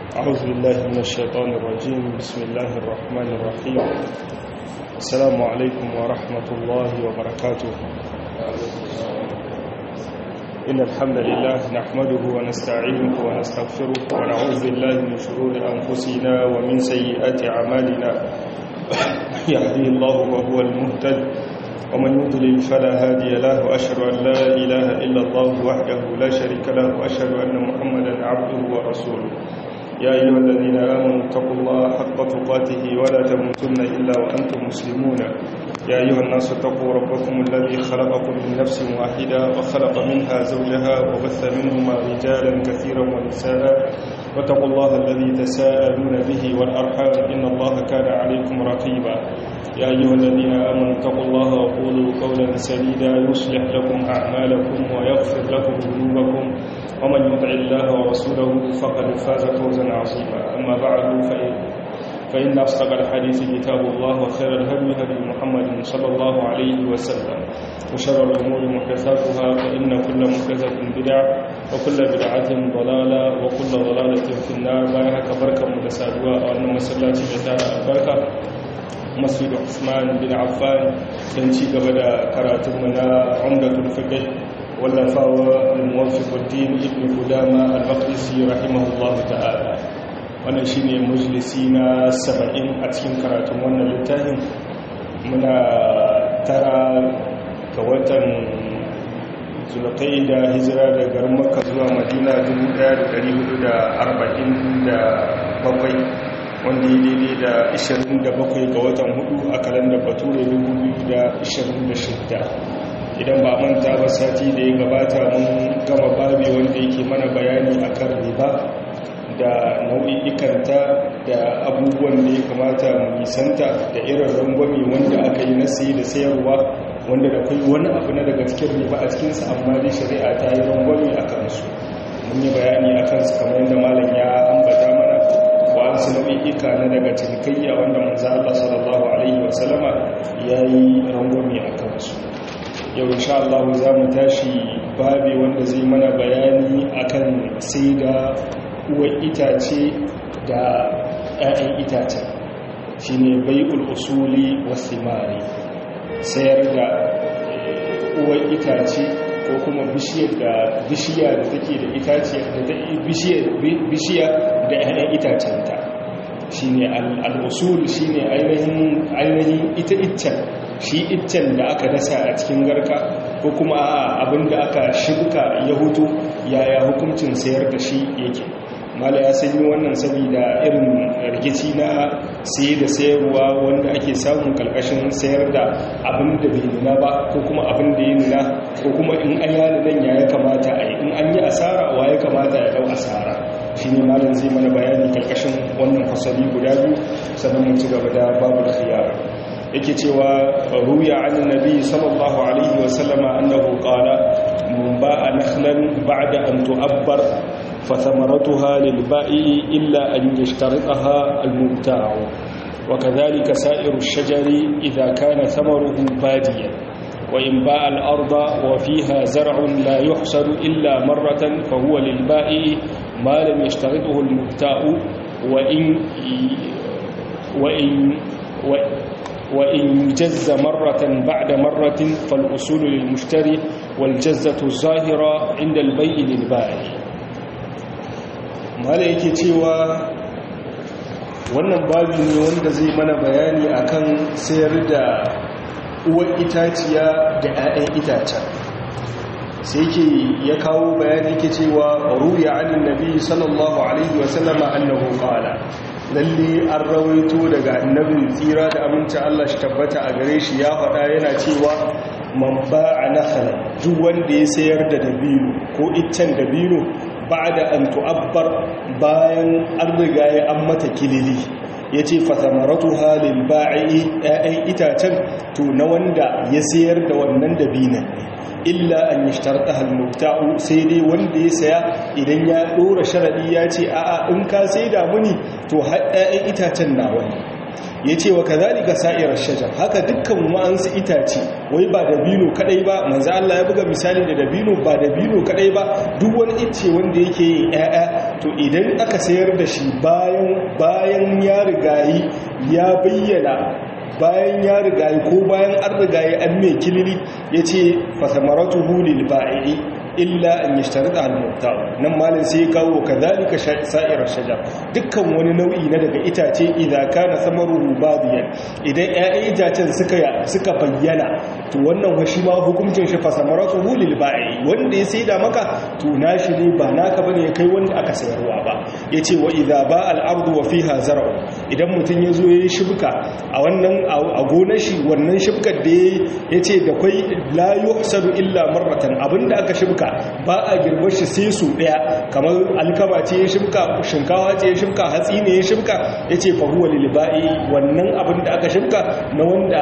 أعوذ بالله من الشيطان الرجيم بسم الله الرحمن الرحيم السلام عليكم ورحمة الله وبركاته إن الحمد لله نحمده ونستعينه ونستغفره ونعوذ بالله من شرور أنفسنا ومن سيئات أعمالنا يهديه الله وهو المهتد ومن يضلل فلا هادي له وأشهد أن لا إله إلا الله وحده لا شريك له وأشهد أن محمدا عبده ورسوله يا أيها الذين آمنوا اتقوا الله حق تقاته ولا تموتن إلا وأنتم مسلمون يا أيها الناس اتقوا ربكم الذي خلقكم من نفس واحدة وخلق منها زوجها وبث منهما رجالا كثيرا ونساء واتقوا الله الذي تساءلون به والأرحام إن الله كان عليكم رقيبا يا أيها الذين آمنوا اتقوا الله وقولوا قولا سديدا يصلح لكم أعمالكم ويغفر لكم ذنوبكم ومن يطع الله ورسوله فقد فاز فوزا عظيما أما بعد فإن, فإن أصدق الحديث كتاب الله وخير الهدي هدي محمد صلى الله عليه وسلم وشر الأمور محدثاتها فإن كل محدثة بدعة وكل بدعة ضلالة وكل ضلالة في النار بايها كبركة مدسادوا وأن مسلاتي بتاع البركة masjid Usman bin Affan don ci gaba da karatunmu na Umdatul Fiqh wallafawa al-Muwaffiquddin Ibn Qudama al-Maqdisi rahimahullahu ta'ala wannan shine majalisi na 70 a cikin karatun wannan littafin muna tara ga watan Zulqa'ida hijira daga garin Makka zuwa Madina 1447 wanda ya daidai da 27 ga watan hudu a kalandar bature 2026 idan ba manta ba sati da ya gabata mun gama babi wanda yake mana bayani akan riba da nau'i'ikanta da abubuwan da ya kamata mu nisanta da irin rangwame wanda aka yi na sayi da sayarwa wanda da kai wani abu na daga cikin riba a cikinsa amma dai shari'a ta yi rangwame a kansu mun yi bayani a kansu kamar yadda malam ya ambata mana wasu nau'i'ika na daga cinikayya wanda manzo Allah sallallahu alaihi wasallama yayi rangwame a kansu yau insha Allah za mu tashi babi wanda zai mana bayani akan sai da uwar itace da 'ya'yan itace shine bai'ul usuli wasimari sayar da uwar itace ko kuma bishiyar da bishiya da take da itace da bishiya da 'ya'yan itacenta shi ne al'usul shi ne ainihin ita iccen shi iccen da aka dasa a cikin garka ko kuma abin da aka shirka ya hutu yaya hukuncin sayar da shi yake mala ya sanyi wannan saboda irin rikici na saye da sayarwa wanda ake samun kalkashin sayar da abin da bai nuna ba ko kuma abin da ya nuna ko kuma in an yana nan ya kamata a yi in an yi asara wa ya kamata ya dau asara shi ne malam zai mana bayani kalkashin wannan fasali guda biyu sannan mun ci gaba da babu khiyar yake cewa ruya an nabi sallallahu alaihi wa sallama annahu qala mun ba'a nakhlan ba'da an tu'abbar فثمرتها للبائع إلا أن يشترطها المبتاع وكذلك سائر الشجر إذا كان ثمره باديا وإن باع الأرض وفيها زرع لا يحصد إلا مرة فهو للبائع ما لم يشترطه المبتاع وإن وإن وإن جز مرة بعد مرة فالأصول للمشتري والجزة الظاهرة عند البيع للبائع mala yake cewa wannan babi ne wanda zai mana bayani akan sayar da uwar itaciya da 'ya'yan itacen sai ke ya kawo bayani yake cewa ruya anin nabi sallallahu alaihi wasallama annahu qala lalle an rawaito daga annabin tsira da aminci Allah shi tabbata a gare shi ya faɗa yana cewa man ba'a nakhla duk wanda ya sayar da dabino ko iccen dabino ba'da an tu'abbar bayan an riga ya an mata kilili yace fatamaratu halil ba'i ya'yan itacen to na wanda ya sayar da wannan dabinan ne illa an yashtarta hal mubta'u sai dai wanda ya saya idan ya dora sharadi ya ce a'a in ka sai da muni to har ya'yan itacen nawa ne yace wa kadhalika sa'ir ash-shajar haka dukkan wa'ansu itace wai ba dabino kadai ba manzo Allah ya buga misali da dabino ba dabino kadai ba duk wani icce wanda yake yin ƴaƴa to idan aka sayar da shi bayan bayan ya rigayi ya bayyana bayan ya rigayi ko bayan an rigayi an mai kilili yace fasamaratu lil ba'i illa an yashtarita al-mubta nan malin sai ya kawo kadhalika sa'ir shajar dukkan wani nau'i na daga itace idan kana samaruhu badiyan idan ƴaƴan itacen suka suka bayyana to wannan washi ma hukuncin shi fa samaratuhu lil ba'i wanda ya saida maka to nashi ne ba naka bane kai wanda aka sayarwa ba yace wa idza ba al-ardu wa fiha zar'u idan mutun yazo yayi shibka a wannan a gonar shi wannan shibkar da yace da kai la yuhsadu illa marratan abinda aka shibka ba a girbar shi sai su daya kamar alkama ce ya shimka shinkawa ce ya shimka hatsi ne ya shimka ya ce fahuwa liliba'i wannan abin da aka shimka na wanda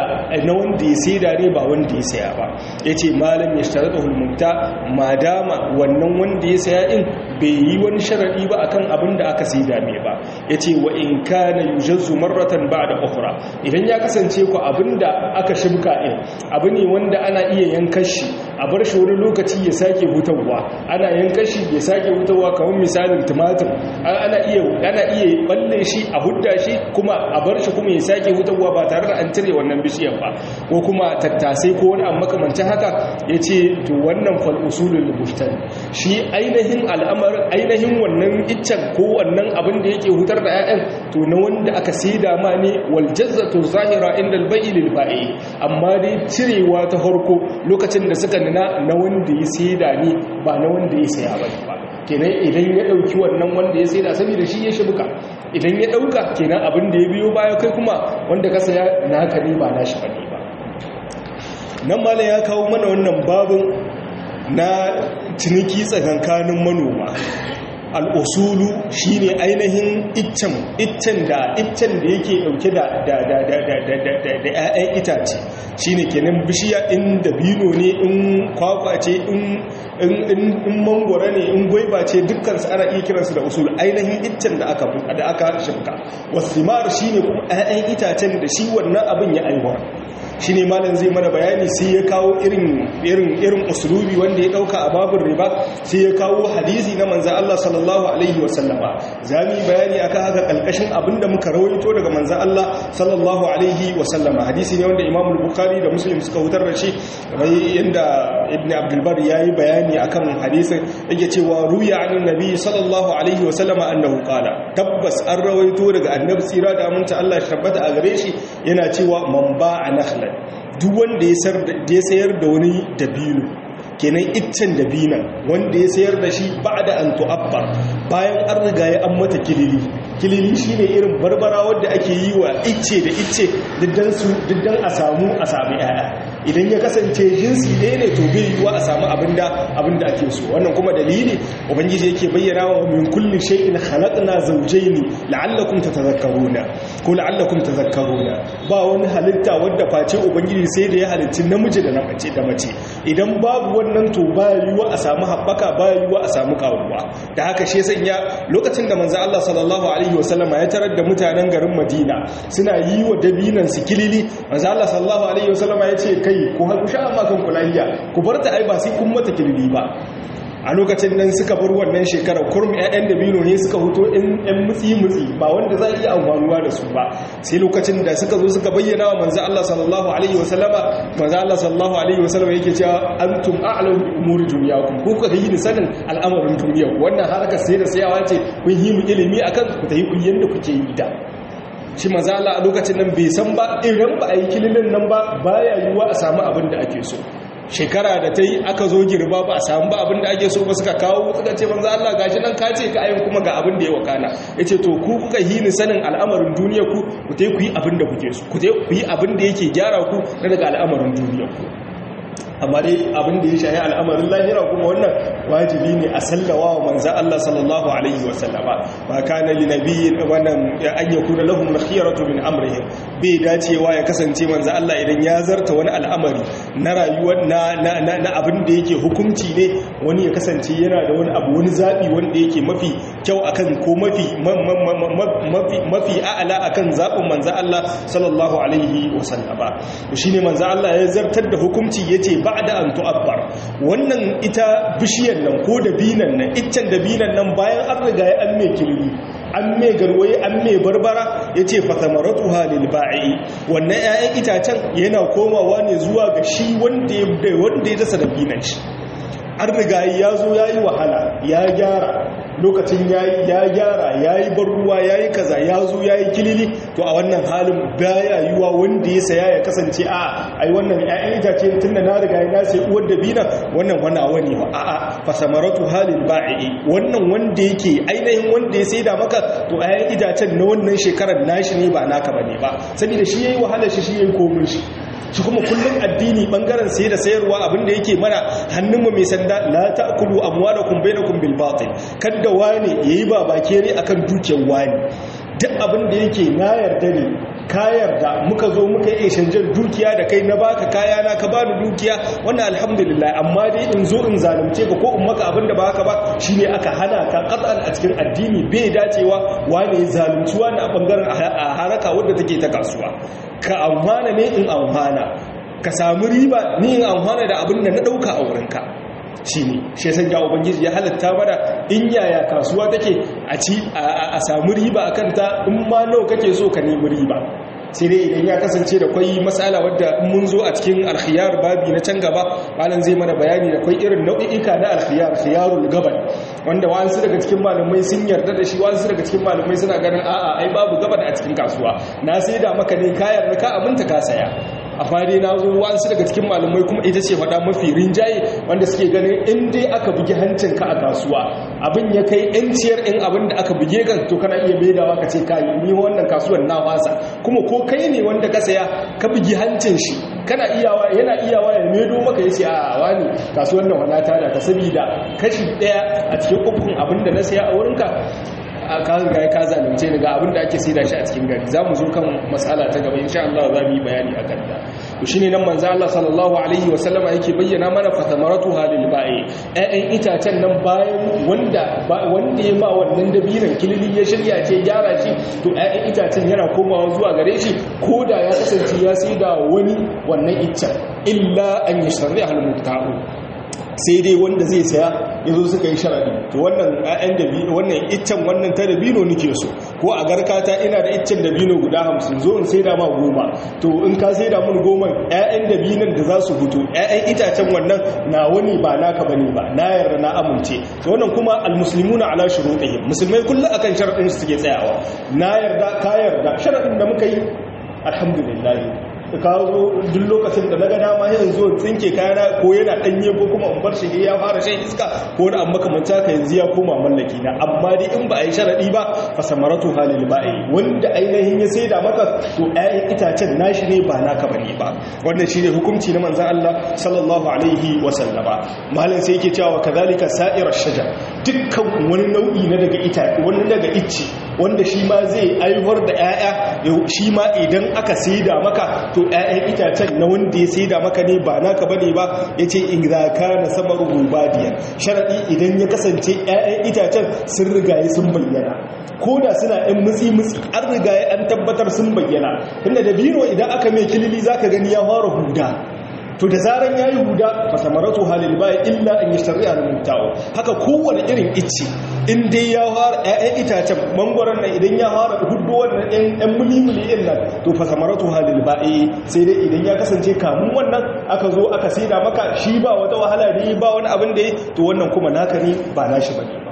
ya saida ne ba wanda ya saya ba ya ce malam ya shi da hulmunta madama wannan wanda ya saya in bai yi wani sharaɗi ba akan abin da aka saida ne ba ya ce wa in ka na yujazzu marratan ba da ƙwafura idan ya kasance ku abin da aka shimka in abu ne wanda ana iya yankan shi a bar shi wani lokaci ya sake hutarwa ana yanka shi ya sake hutarwa kamar misalin tumatir ana iya ana iya balle shi a hudda shi kuma a bar shi kuma ya sake hutarwa ba tare da an cire wannan bishiyar ba ko kuma tattasai ko wani amma makamancin haka yace to wannan fal usulul bustan shi ainihin al'amarin ainihin wannan iccen ko wannan abin da yake hutar da 'ya'yan to na wanda aka saida ma ne wal jazzatu zahira inda al-bai'i lil ba'i amma dai cirewa ta farko lokacin da suka nuna na wanda ya saida ne ba na wanda ya saya ba ba kenan idan ya dauki wannan wanda ya saida saboda shi ya shibuka idan ya dauka kenan abin da ya biyo baya kai kuma wanda ka saya naka ne ba nashi bane ba nan malam ya kawo mana wannan babin na ciniki tsakankanin manoma al'usulu shi ne ainihin iccen iccen da iccen da yake dauke da da da da da da da da da ƴaƴan itace shi ne kenan bishiya in dabino ne in kwakwa ce in in in mangwara ne in gwaiba ce dukkan su ana iya kiransu da usul ainihin iccen da aka da aka shimka wasimar shi ne kuma ƴaƴan itacen da shi wannan abin ya aiwar shi ne malam zai mana bayani sai ya kawo irin irin irin usulubi wanda ya dauka a babin riba sai ya kawo hadisi na manzan Allah sallallahu alaihi wasallama zami bayani akan haka kalkashin abinda muka rawaito daga manzan Allah sallallahu alaihi wasallama hadisi ne wanda Imam Bukhari da Muslim suka hutar da shi kamar yanda Ibn Abdul Bar yayi bayani akan hadisin yake cewa ruya anin nabi sallallahu alaihi wasallama annahu qala tabbas an rawaito daga annabi tsira da aminta Allah ya tabbata a gare shi yana cewa man ba'a nakhla duk wanda ya sayar da wani dabino kenan iccen dabinan wanda ya sayar da shi ba da an tu'abbar bayan an riga ya an mata kilili kilili shine irin barbara wadda ake yi wa icce da icce diddan a samu a sami yaya idan ya kasance jinsi ɗaya ne to bai yiwuwa a samu abinda abinda ake so wannan kuma dalili ubangiji yake bayyana wa min kulli shay'in khalaqna zawjayn la'allakum tatadhakkaruna ko la'allakum tadhakkaruna ba wani halitta wadda face ubangiji sai da ya halicci namiji da mace da mace idan babu wannan to ba yiwuwa a samu haɓaka ba yiwuwa a samu karuwa da haka shi sanya lokacin da manzo Allah sallallahu alaihi wasallam ya tarar da mutanen garin Madina suna yi wa dabinan su kilili manzo Allah sallallahu alaihi wasallam ya ce kai ku haku sha amma kan kulahiya ku bar ta ai ba sai kun mata kilili ba a lokacin nan suka bar wannan shekarar kurmi 'ya'yan dabino ne suka huto in 'yan mutsi-mutsi ba wanda za a iya amfanuwa da su ba sai lokacin da suka zo suka bayyana wa manzo Allah sallallahu alaihi wasallama manzo Allah sallallahu alaihi wasallama yake cewa antum a'lamu bi umuri dunyakum ku kuka yi sanin al'amarin duniya wannan harkar sai da sayawa ce kun yi mu ilimi akan ku tayi ku yanda kuke yi da shi manzo Allah a lokacin nan bai san ba idan ba a yi kililin nan ba baya yiwuwa a samu abin da ake so shekara da ta yi aka zo girba ba a samu ba abin da ake so ba suka kawo suka ce manzo Allah gashi nan ka ce ka ayin kuma ga abin da ya wakana yace to ku kuka yi ni sanin al'amarin duniya ku ku tai ku yi abin da kuke so ku tai ku yi abin da yake gyara ku na daga al'amarin duniya ku amma dai abin da ya shahi al'amarin lahira kuma wannan wajibi ne a sallawa wa manzan Allah sallallahu alaihi wasallama ba kana li nabiyyin wannan an yakuna lahum khiyaratu min amrihim bai dacewa ya kasance manzan Allah idan ya zarta wani al'amari na rayuwar na na abin da yake hukunci ne wani ya kasance yana da wani abu wani zabi wanda yake mafi kyau akan ko mafi mafi mafi a'ala akan zabin manzan Allah sallallahu alaihi wasallama shine manzan Allah ya zartar da hukunci yace ba'da an tu'abbar wannan ita bishiyar nan ko da binan nan iccen da binan nan bayan an riga ya an mai kilimi an mai garwaye an mai barbara yace fa samaratuha lil ba'i wannan 'ya'yan itacen yana komawa ne zuwa ga shi wanda ya wanda ya dasa da binan shi an riga ya zo yayi wahala ya gyara lokacin ya gyara ya yi bar ruwa ya yi kaza ya zo ya yi kilili to a wannan halin baya yiwa wanda ya saya ya kasance a ai wannan ya'yan itace tun da na riga ya nace uwar da bina wannan wani a wani ba a'a fasamaratu halin ba'i wannan wanda yake ainihin wanda ya saida maka to ya'yan itacen na wannan shekarar nashi ne ba naka bane ba saboda shi yayi wahala shi shi yayi komin shi shi kuma kullum addini bangaren sai da sayarwa abinda yake mana hannunmu mai sanda la ta'kulu amwalakum bainakum bil batil kada wani yayi babakere akan dukiyar wani duk abinda yake na yarda ne ka yarda muka zo muka yi shanjar dukiya da kai na baka kaya na ka bani dukiya wannan alhamdulillah amma dai in zo in zalunce ka ko in maka abin da ba haka ba shine aka hana ka qat'an a cikin addini bai dacewa wani ya zalunci wani a bangaren a haraka wadda take ta kasuwa ka amfana ne in amfana ka samu riba ni in amfana da abin da na dauka a wurinka shi ne shi san ya ubangiji ya halatta mana in yaya kasuwa take a ci a samu riba a kanta in ma nawa kake so ka nemi riba sai dai idan ya kasance da kwai matsala wadda mun zo a cikin alkhiyar babi na can gaba malam zai mana bayani da kwai irin nau'i'ika na alkhiyar khiyarul gaban wanda wasu daga cikin malamai sun yarda da shi wasu daga cikin malamai suna ganin a'a ai babu gaban a cikin kasuwa na sai da maka ne kayar da ka aminta ka saya a fari na zo wasu daga cikin malamai kuma ita ce faɗa mafi rinjaye wanda suke ganin in dai aka bugi hancinka a kasuwa abin ya kai yanciyar in abin da aka buge kan to kana iya maidawa ka ce kayi ni wannan kasuwar na wasa kuma ko kai ne wanda ka saya ka bugi hancin shi kana iyawa yana iyawa ya maido maka ya ce a wani kasuwar nan wadata da ka sabida kashi ɗaya a cikin ukun abin da na saya a wurinka ka riga ka zalunce ni ga abin da ake saida shi a cikin gari za mu zo kan matsala ta gaba insha Allah za mu yi bayani a kan ta to shine nan manzo Allah sallallahu alaihi wa sallama yake bayyana mana fatamaratu halil ba'i ƴaƴan itacen nan bayan wanda wanda ya ma wannan dabinan kilili ya shirya ce gyara shi to ƴaƴan itacen yana komawa zuwa gare shi ko da ya kasance ya saida wani wannan iccen illa an yasharri al mubta'u sai dai wanda zai saya ya zo suka yi sharaɗi to wannan ƴaƴan dabino wannan iccen wannan ta dabino nake so ko a garkata ina da iccen dabino guda hamsin zo in saida ma goma to in ka saida mun goma ƴaƴan dabinon da za su fito ƴaƴan itacen wannan na wani ba naka bane ba na yarda na amince to wannan kuma almuslimuna ala shurutihim musulmai kullu akan sharadin su suke tsayawa na yarda ka yarda sharadin da muka yi alhamdulillah ka zo duk lokacin da na ga dama yin zo tsinke kayana ko yana danye ko kuma in bar shi ya fara shan iska ko wani amma kamanta ka yanzu ya koma mallaki na amma dai in ba a yi sharadi ba fa samaratu halil ba'i wanda ainihin ya saida maka to ƴaƴan itacen nashi ne ba naka bane ba wannan shine hukunci na manzon Allah sallallahu alaihi wa sallama malam sai yake cewa kadhalika sa'ir ash-shajar dukkan wani nau'i na daga itace wani daga icce wanda shi ma zai aiwar da ƴaƴa shi ma idan aka saida maka to ‘ya'yan itacen na wanda ya sai da maka ne ba naka bane ba ya ce in za ka na samar rubadiya sharaɗi idan ya kasance ‘ya'yan itacen sun rigaye sun bayyana ko da suna ‘yan mutsi-mutsi an rigaye an tabbatar sun bayyana tunda da biro idan aka mai kilili za ka gani ya fara huda to da zaran ya yi huda fasamaratu halil baya illa an yi shari'a da mutawo haka kowane irin icce in dai ya fara ƴaƴan itacen mangwaron nan idan ya fara hudu wannan ƴan muli-muli ɗin nan to fasamaratu halil baya sai dai idan ya kasance kamun wannan aka zo aka saida maka shi ba wata wahala ne ba wani abin da ya to wannan kuma naka ne ba nashi bane ba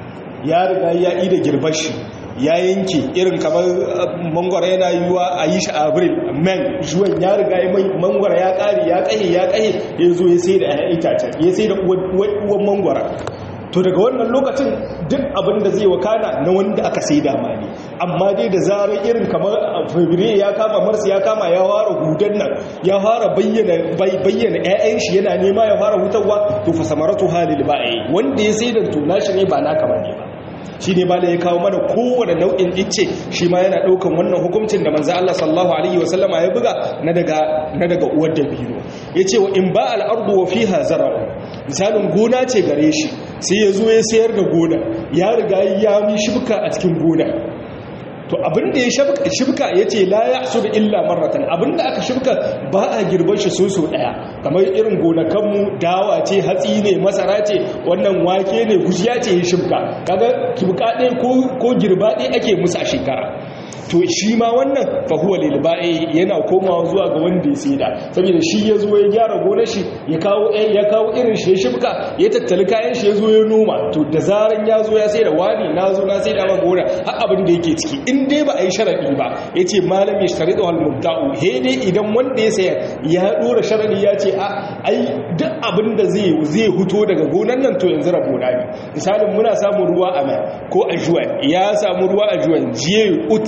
ya riga ya yi da girbar shi ya yanke irin kamar mangwara yana yiwuwa a yi shi a abril men juwan ya riga ya mai mangwara ya kare ya kaye ya kaye ya zo ya sai da ƴaƴan itacen ya sai da uwan mangwara to daga wannan lokacin duk abin da zai wakana na wanda aka sai dama ne amma dai da zarar irin kamar fabrairu ya kama marsu ya kama ya fara hudan nan ya fara bayyana bayyana ƴaƴan shi yana nema ya fara hutarwa to fa samaratu halil ba'i wanda ya sai da to nashi ne ba naka bane ba shi ne bala ya kawo mana kowane nau'in icce shi ma yana ɗaukan wannan hukuncin da manzo Allah sallallahu alaihi wasallama ya buga na daga na daga uwar dabino yace wa in ba al-ardu wa fiha zara'u misalin gona ce gare shi sai ya zo ya sayar da gona ya riga ya mi shibka a cikin gona to abinda ya shibka ya ce la ya su da illa marratan abinda aka shibka ba a girban shi so so daya kamar irin gonakanmu dawa ce hatsi ne masara ce wannan wake ne gujiya ce ya shibka kaga kibka ɗaya ko girba ɗaya ake musu a shekara to shi ma wannan fahuwa lilba'i yana komawa zuwa ga wanda ya saida saboda shi ya zo ya gyara gonar shi ya kawo ya kawo irin shi ya shibka ya tattali kayan shi ya zo ya noma to da zaran ya zo ya saida wani na zo na saida ma gona har abin da yake ciki in dai ba a yi sharadi ba ya ce malam ya shari da halmubta'u he dai idan wanda ya sayar ya dora sharadi ya ce a ai duk abin da zai zai huto daga gonar nan to yanzu rabona ne misalin muna samun ruwa a mai ko a juwan ya samu ruwa a juwan jiye ut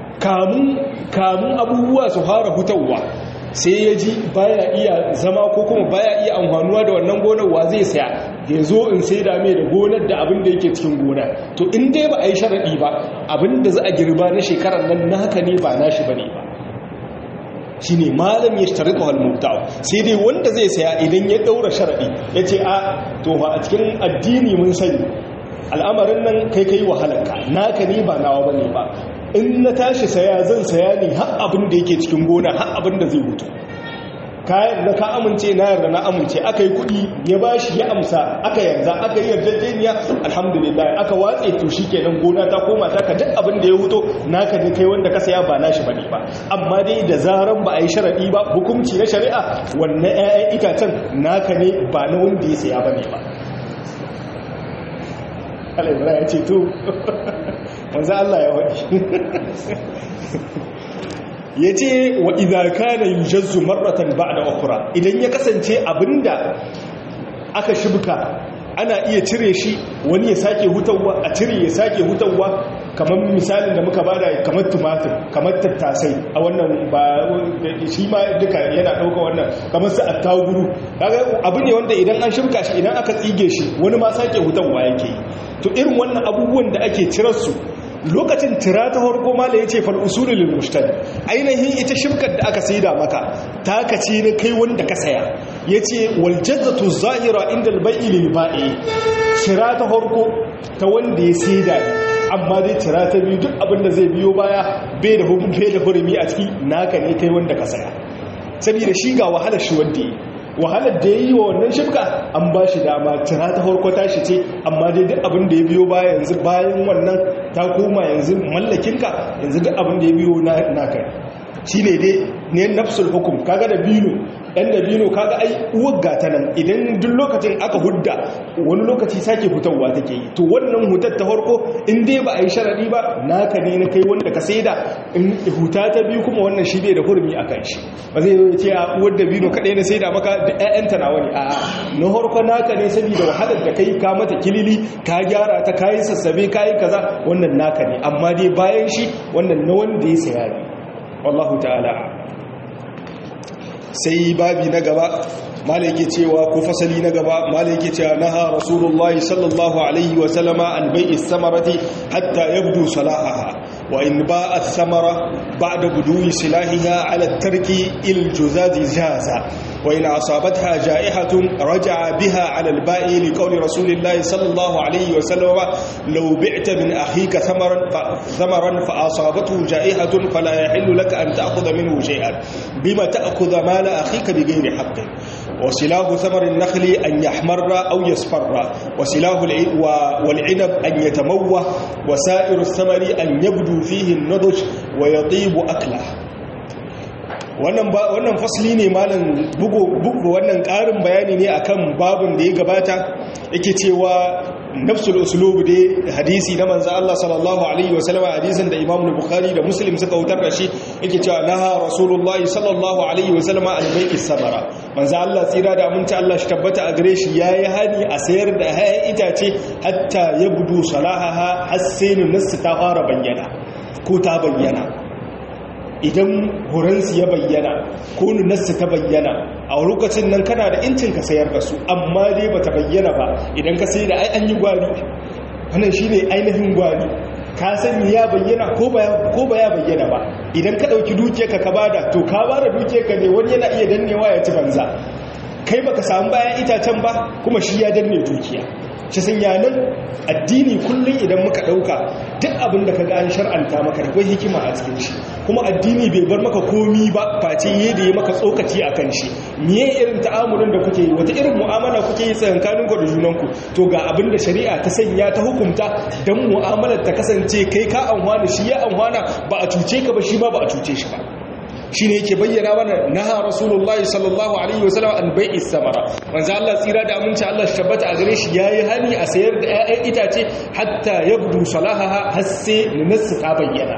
kamun abubuwa su fara hutawa sai ya ji baya iya zama ko kuma baya iya amfanuwa da wannan gonar wa zai saya ya zo in sai da mai da gonar da abin da yake cikin gona to in dai ba a yi sharaɗi ba abin da za a girba na shekarar nan na haka ne ba nashi ba ne ba shi ne malam ya shari da halmubtawa sai dai wanda zai saya idan ya ɗaura sharaɗi ya ce a to ba a cikin addini mun sani al'amarin nan kai kai wahalarka naka ne ba nawa ba ne ba in na tashi saya zan saya ne har abin da yake cikin gona har abin da zai mutu kayan da ka amince na yarda na amince aka yi kuɗi ya ba shi ya amsa aka yarda aka yi yarjejeniya alhamdulillah aka watse to shi kenan gona ta koma ta ka duk abin da ya wuto naka ne kai wanda ka saya ba nashi bane ba amma dai da zaran ba a yi sharaɗi ba hukunci na shari'a wannan 'ya'yan itacen naka ne ba na wanda ya saya bane ba alaibra ya ce to wanzu Allah ya waɗi ya ce wa idaka na yi jazzu marratan ba da okura idan ya kasance abinda aka shibka ana iya cire shi wani ya sake hutawa a cire ya sake hutawa kamar misalin da muka bada kamar tumatir kamar tattasai a wannan ba shi ma duka yana ɗauka wannan kamar su attaguru abu ne wanda idan an shirka shi idan aka tsige shi wani ma sake hutawa yake yi to irin wannan abubuwan da ake cirarsu lokacin tira ta harko mala ya ce fal'usulu lil mushtari ainihin ita shimkar da aka saida maka ta kace ne kai wanda ka saya ya ce waljazzatu zahira inda albai lil ba'i tira ta harko ta wanda ya saida ne amma dai tira ta biyu duk abin da zai biyo baya bai da hukun bai da hurumi a ciki naka ne kai wanda ka saya saboda shi ga wahalar shi wanda yi wahalar da ya yi wa wannan shifka an ba shi dama tira ta farko tashi ce amma dai duk abin da ya biyo baya yanzu bayan wannan ta koma yanzu mallakinka yanzu duk abin da ya biyo na kai shi ne dai ne nafsul hukum kaga da bino ɗan da bino kaga ai uwar gata nan idan duk lokacin aka hudda wani lokaci sake hutarwa take yi to wannan hutar ta farko in dai ba a yi sharaɗi ba naka ne na kai wanda ka saida in huta ta biyu kuma wannan shi bai da hurumi a kan shi ba zai yi ce a uwar da bino kaɗai na saida maka da ƴaƴanta na wani a na farko naka ne saboda wahalar da kai ka mata kilili ka gyara ta kayi sassabe kayi kaza wannan naka ne amma dai bayan shi wannan na wanda ya saya ne wallahu ta'ala sai babi na gaba malai cewa ko fasali na gaba malai cewa naha rasulullahi sallallahu alaihi wa sallama an bai'i samarati hatta yabdu salahaha wa in ba'a samara ba'da buduwi silahiha ala tarki il juzazi jaza wa in asabatha ja'ihatun raja'a biha ala al-ba'i li qawli rasulillahi sallallahu alaihi wa sallama law bi'ta min akhika thamaran fa thamaran fa asabathu ja'ihatun fala yahillu laka an ta'khudha minhu shay'an bima ta'khudha mala akhika bighayri haqqin وسلاه ثمر النخل أن يحمر أو يصفر وسلاه والعنب أن يتموه وسائر الثمر أن يبدو فيه النضج ويطيب أكله wannan fasli ne malam bugu wannan ƙarin bayani ne akan babin da ya gabata yake cewa nafsul uslub dai hadisi na manzo Allah sallallahu alaihi wasallam hadisin da Imam Bukhari da Muslim suka wutar da shi yake cewa naha Rasulullahi sallallahu alaihi wasallam an bai'i samara manzo Allah tsira da aminci Allah shi tabbata a gare shi yayi hani a sayar da hayan itace hatta yabdu salahaha hasainu nasu ta fara bayyana ko ta bayyana idan horonsu ya bayyana ko nunarsu ta bayyana a lokacin nan kana da incin ka sayar da su amma dai ba ta bayyana ba idan ka sai da ai an yi gwari wannan shi ne ainihin gwari ka sani ya bayyana ko ba ya bayyana ba idan ka ɗauki dukiyarka ka bada to ka bada dukiyarka ne wani yana iya dannewa ya ci banza kai baka samu bayan itacen ba kuma shi ya danne dukiya shi sun yanar addini kullum idan muka ɗauka duk abin da ka ga an shar'anta maka da kwai hikima a cikin shi kuma addini bai bar maka komi ba face yi da ya maka tsokaci a kan shi miye irin ta'amulin da kuke yi wata irin mu'amala kuke yi tsakankanin ku da junanku to ga abin da shari'a ta sanya ta hukunta don mu'amalar ta kasance kai ka amfana shi ya amfana ba a cuce ka ba shi ma ba a cuce shi ba shi ne yake bayyana mana naha rasulullahi sallallahu alaihi wasallam an bai'i samara manzo Allah tsira da aminci Allah shi tabbata a gare shi yayi hani a sayar da 'ya'yan itace hatta yabdu salahaha har sai nunasu ta bayyana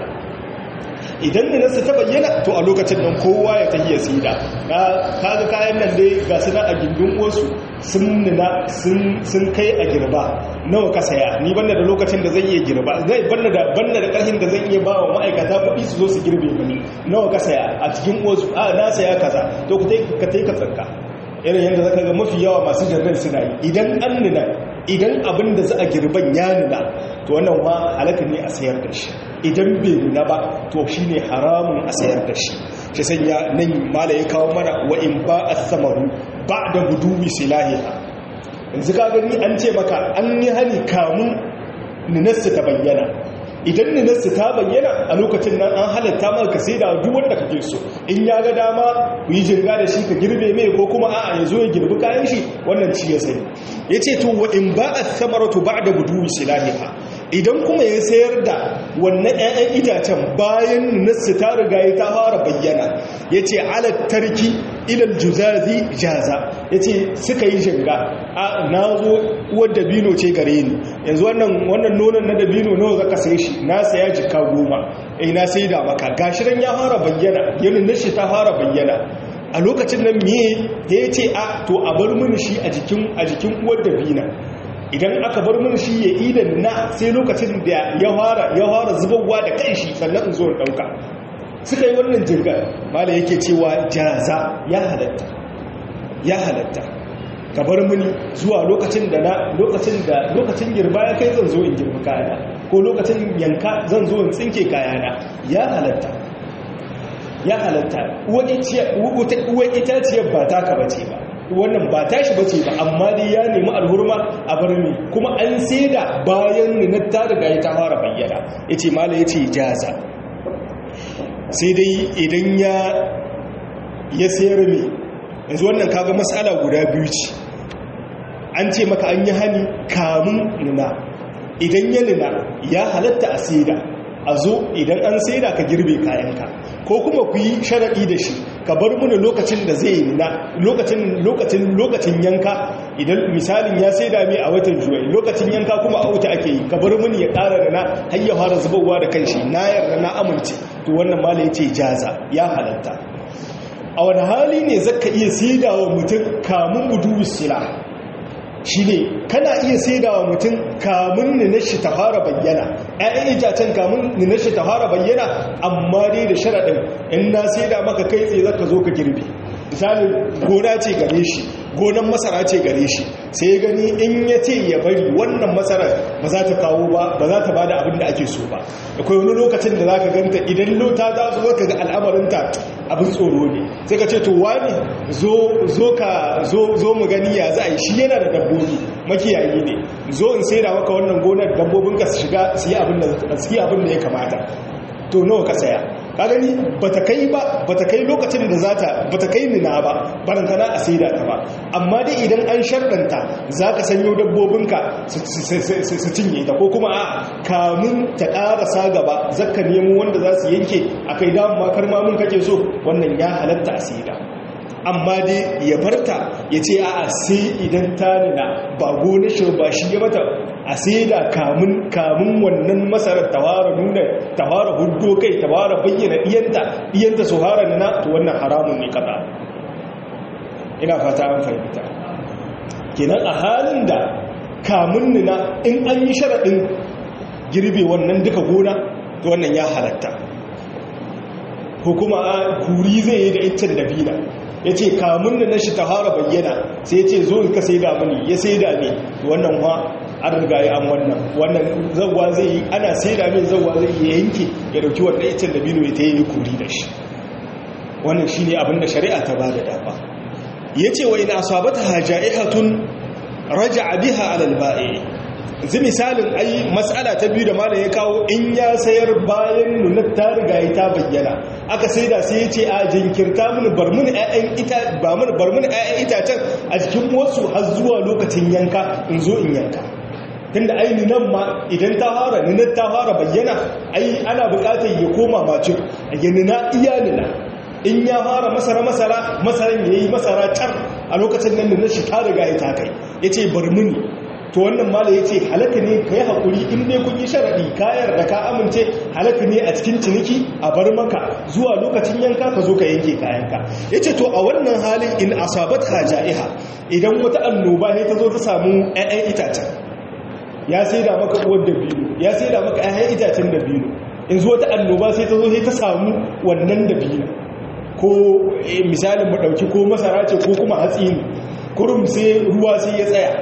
idan nunasu ta bayyana to a lokacin nan kowa ya tahiya sida kaga kayan nan dai ga su a gindin wasu sun nuna sun kai a girba nawa ka saya ni banda da lokacin da zan iya girba zai banda da banda da karhin da zan iya ba wa ma'aikata kuɗi su zo su girbe mani nawa ka saya a cikin wasu a na saya kaza to ku ka tai ka tsanka irin yadda zaka ga mafi yawa masu jirgin suna yi idan an nuna idan abin da za a girban ya nuna to wannan ma halaka ne a sayar da shi idan bai nuna ba to shi ne haramun a sayar da shi shi sanya nan mala ya kawo mana wa in ba a samaru ba da guduwi silahiha yanzu ka gani an ce maka an yi hani kamun ninarsu ta bayyana idan ninarsu ta bayyana a lokacin nan an halatta maka sai da duk wanda kake so in ya ga dama ku yi jirga da shi ka girbe mai ko kuma a'a ya zo ya girbi kayan shi wannan ci ya sani ya ce to wa in ba a samaratu ba da guduwi silahiha idan kuma ya sayar da wannan 'ya'yan itacen bayan nassu ta riga ya ta fara bayyana ya ce alattarki ilal juzazi jaza ya ce suka yi shinga a na zo uwar dabino ce gare ni yanzu wannan nonon na dabino nawa zaka sai shi na saya jika goma eh na sai da maka gashiran ya fara bayyana yanin nashi ta fara bayyana a lokacin nan me ya ce a to a bar mini shi a jikin uwar dabina idan aka bar mun shi ya idan na sai lokacin da ya fara ya fara zubarwa da kanshi sannan in zo in dauka suka yi wannan jirgar mala yake cewa jaza ya halatta ya halatta ka bar muni zuwa lokacin da na lokacin da lokacin girba ya kai zan zo in girbi kayana ko lokacin yanka zan zo in tsinke kayana ya halatta ya halatta uwa itaciyar ba taka bace ba wannan ba tashi bace ba amma dai ya nemi alhurma a barni kuma an saida bayan ninar ta riga ya ta fara bayyana yace mala yace jaza sai dai idan ya ya sayar me yanzu wannan kaga mas'ala guda biyu ce an ce maka an yi hani kamun nuna idan ya nuna ya halatta a saida a zo idan an saida ka girbe kayanka ko kuma ku yi sharaɗi da shi ka bar muni lokacin da zai nuna lokacin lokacin lokacin yanka idan misalin ya saida mai a watan juwai lokacin yanka kuma a wuta ake yi ka bar muni ya ƙara da na har ya fara zubarwa da kanshi na yarda na amince to wannan mala yace jaza ya halatta a wani hali ne zaka iya saida wa mutum kamun budu sila shi ne kana iya saida wa mutum kamun ninashi ta fara bayyana ‘ya'yan itacen kamun ninashi ta fara bayyana amma dai da sharaɗin in na saida maka kai tsaye zaka zo ka girbi misali gona ce gare shi gonan masara ce gare shi sai ya gani in ya ce ya bari wannan masara ba za ta kawo ba ba za ta ba da abin da ake so ba akwai wani lokacin da za ka ganta idan lota za su ka ga al'amarinta abin tsoro ne sai ka ce to wani zo mu gani ya za a yi shi yana da dabbobi makiyayi ne zo in sai da maka wannan gonar dabbobin ka su shiga su yi abin da ya kamata to nawa ka saya ka gani bata kai ba bata kai lokacin da zata bata kai nina ba barantana a saida ta ba amma dai idan an sharɗanta zaka sanyo dabbobinka su cinye ta ko kuma a kamun ta ƙarasa gaba zakka nemo wanda za su yanke a kai damu makar mamun kake so wannan ya halatta a saida amma dai ya barta ya ce a'a sai idan ta nuna ba gona shi ba shi ya mata a sai da kamun kamun wannan masarar tawara nuna tawara hudu kai tawara bayyana iyanta iyanta su hara nuna to wannan haramun ne kada ina fata an fahimta kenan a halin da kamun nuna in an yi sharaɗin girbe wannan duka gona to wannan ya halatta ko kuma a kuri zai yi da iccen dabina ya ce kamun da na shi ta hara bayyana sai ya ce zo ka sai da mini ya sai da ne wannan wa an riga ya an wannan wannan zauwa zai yi ana sai da min zauwa zai yi yanke ya dauki wannan iccen dabino ya ta yi kuri da shi wannan shi ne abinda shari'a ta ba da dama ya ce wa ina asabata haja'ihatun raja'a biha alal ba'i zai misalin ai matsala ta biyu da malam ya kawo in ya sayar bayan nunar ta riga ya ta bayyana aka sai da sai ya ce a jinkirta mini bar mini ƴaƴan ita ba mini bar mini ƴaƴan itacen a cikin wasu har zuwa lokacin yanka in zo in yanka tunda ai nan ma idan ta fara nunar ta fara bayyana ai ana buƙatar ya koma macin a yanina iya nuna in ya fara masara masara masaran yayi masara tar a lokacin nan nunar shi ta riga ya ta kai yace bar mini to wannan mala ya ce halaka ne ka yi haƙuri in dai kun yi sharaɗi kayar da ka amince halaka ne a cikin ciniki a bar maka zuwa lokacin yanka ka zo ka yanke kayanka ya ce to a wannan halin in asabat ja'iha idan wata annoba ne ta zo ta samu 'ya'yan itacen ya sai da maka uwar da biyu ya sai da maka 'ya'yan itacen da biyu in zo wata annoba sai ta zo sai ta samu wannan da biyu ko misalin mu ɗauki ko masara ce ko kuma hatsi ne kurum sai ruwa sai ya tsaya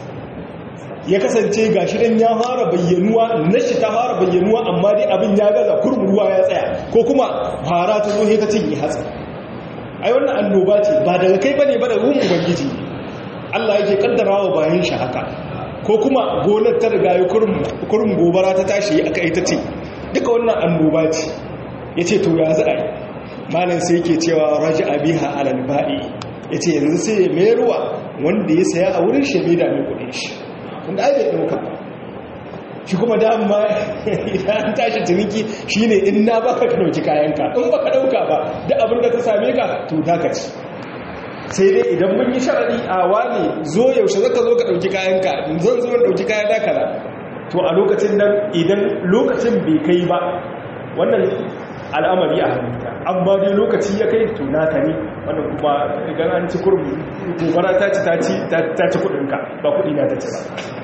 ya kasance ga shirin ya fara bayyanuwa na shi ta fara bayyanuwa amma dai abin ya gaza kurmin ruwa ya tsaya ko kuma fara ta zo ta cinye hatsi ai wannan annoba ce ba daga kai bane ba da ruhun ubangiji Allah yake kaddara wa bayan shi haka ko kuma gonar ta riga ya kurmin gobara ta tashi aka ita ce duka wannan annoba ce yace to ya za a yi malam sai yake cewa raja'a biha alal ba'i yace yanzu sai mai ruwa wanda ya saya a wurin shi mai da mai kudin shi wanda ai bai ɗauka ba shi kuma dama idan an tashi ciniki shi ne in na baka ka ɗauki kayanka in baka ɗauka ba da abin da ta same ka to dakaci sai dai idan mun yi sharaɗi a wani zo yaushe zaka zo ka ɗauki kayanka zan zo ɗauki kayan dakara to a lokacin nan idan lokacin bai kai ba wannan al'amari a hannunka amma dai lokaci ya kai to naka ne wannan kuma idan an ci kurmi gobara ta ci ta ci kudinka ba kudi na ta ci ba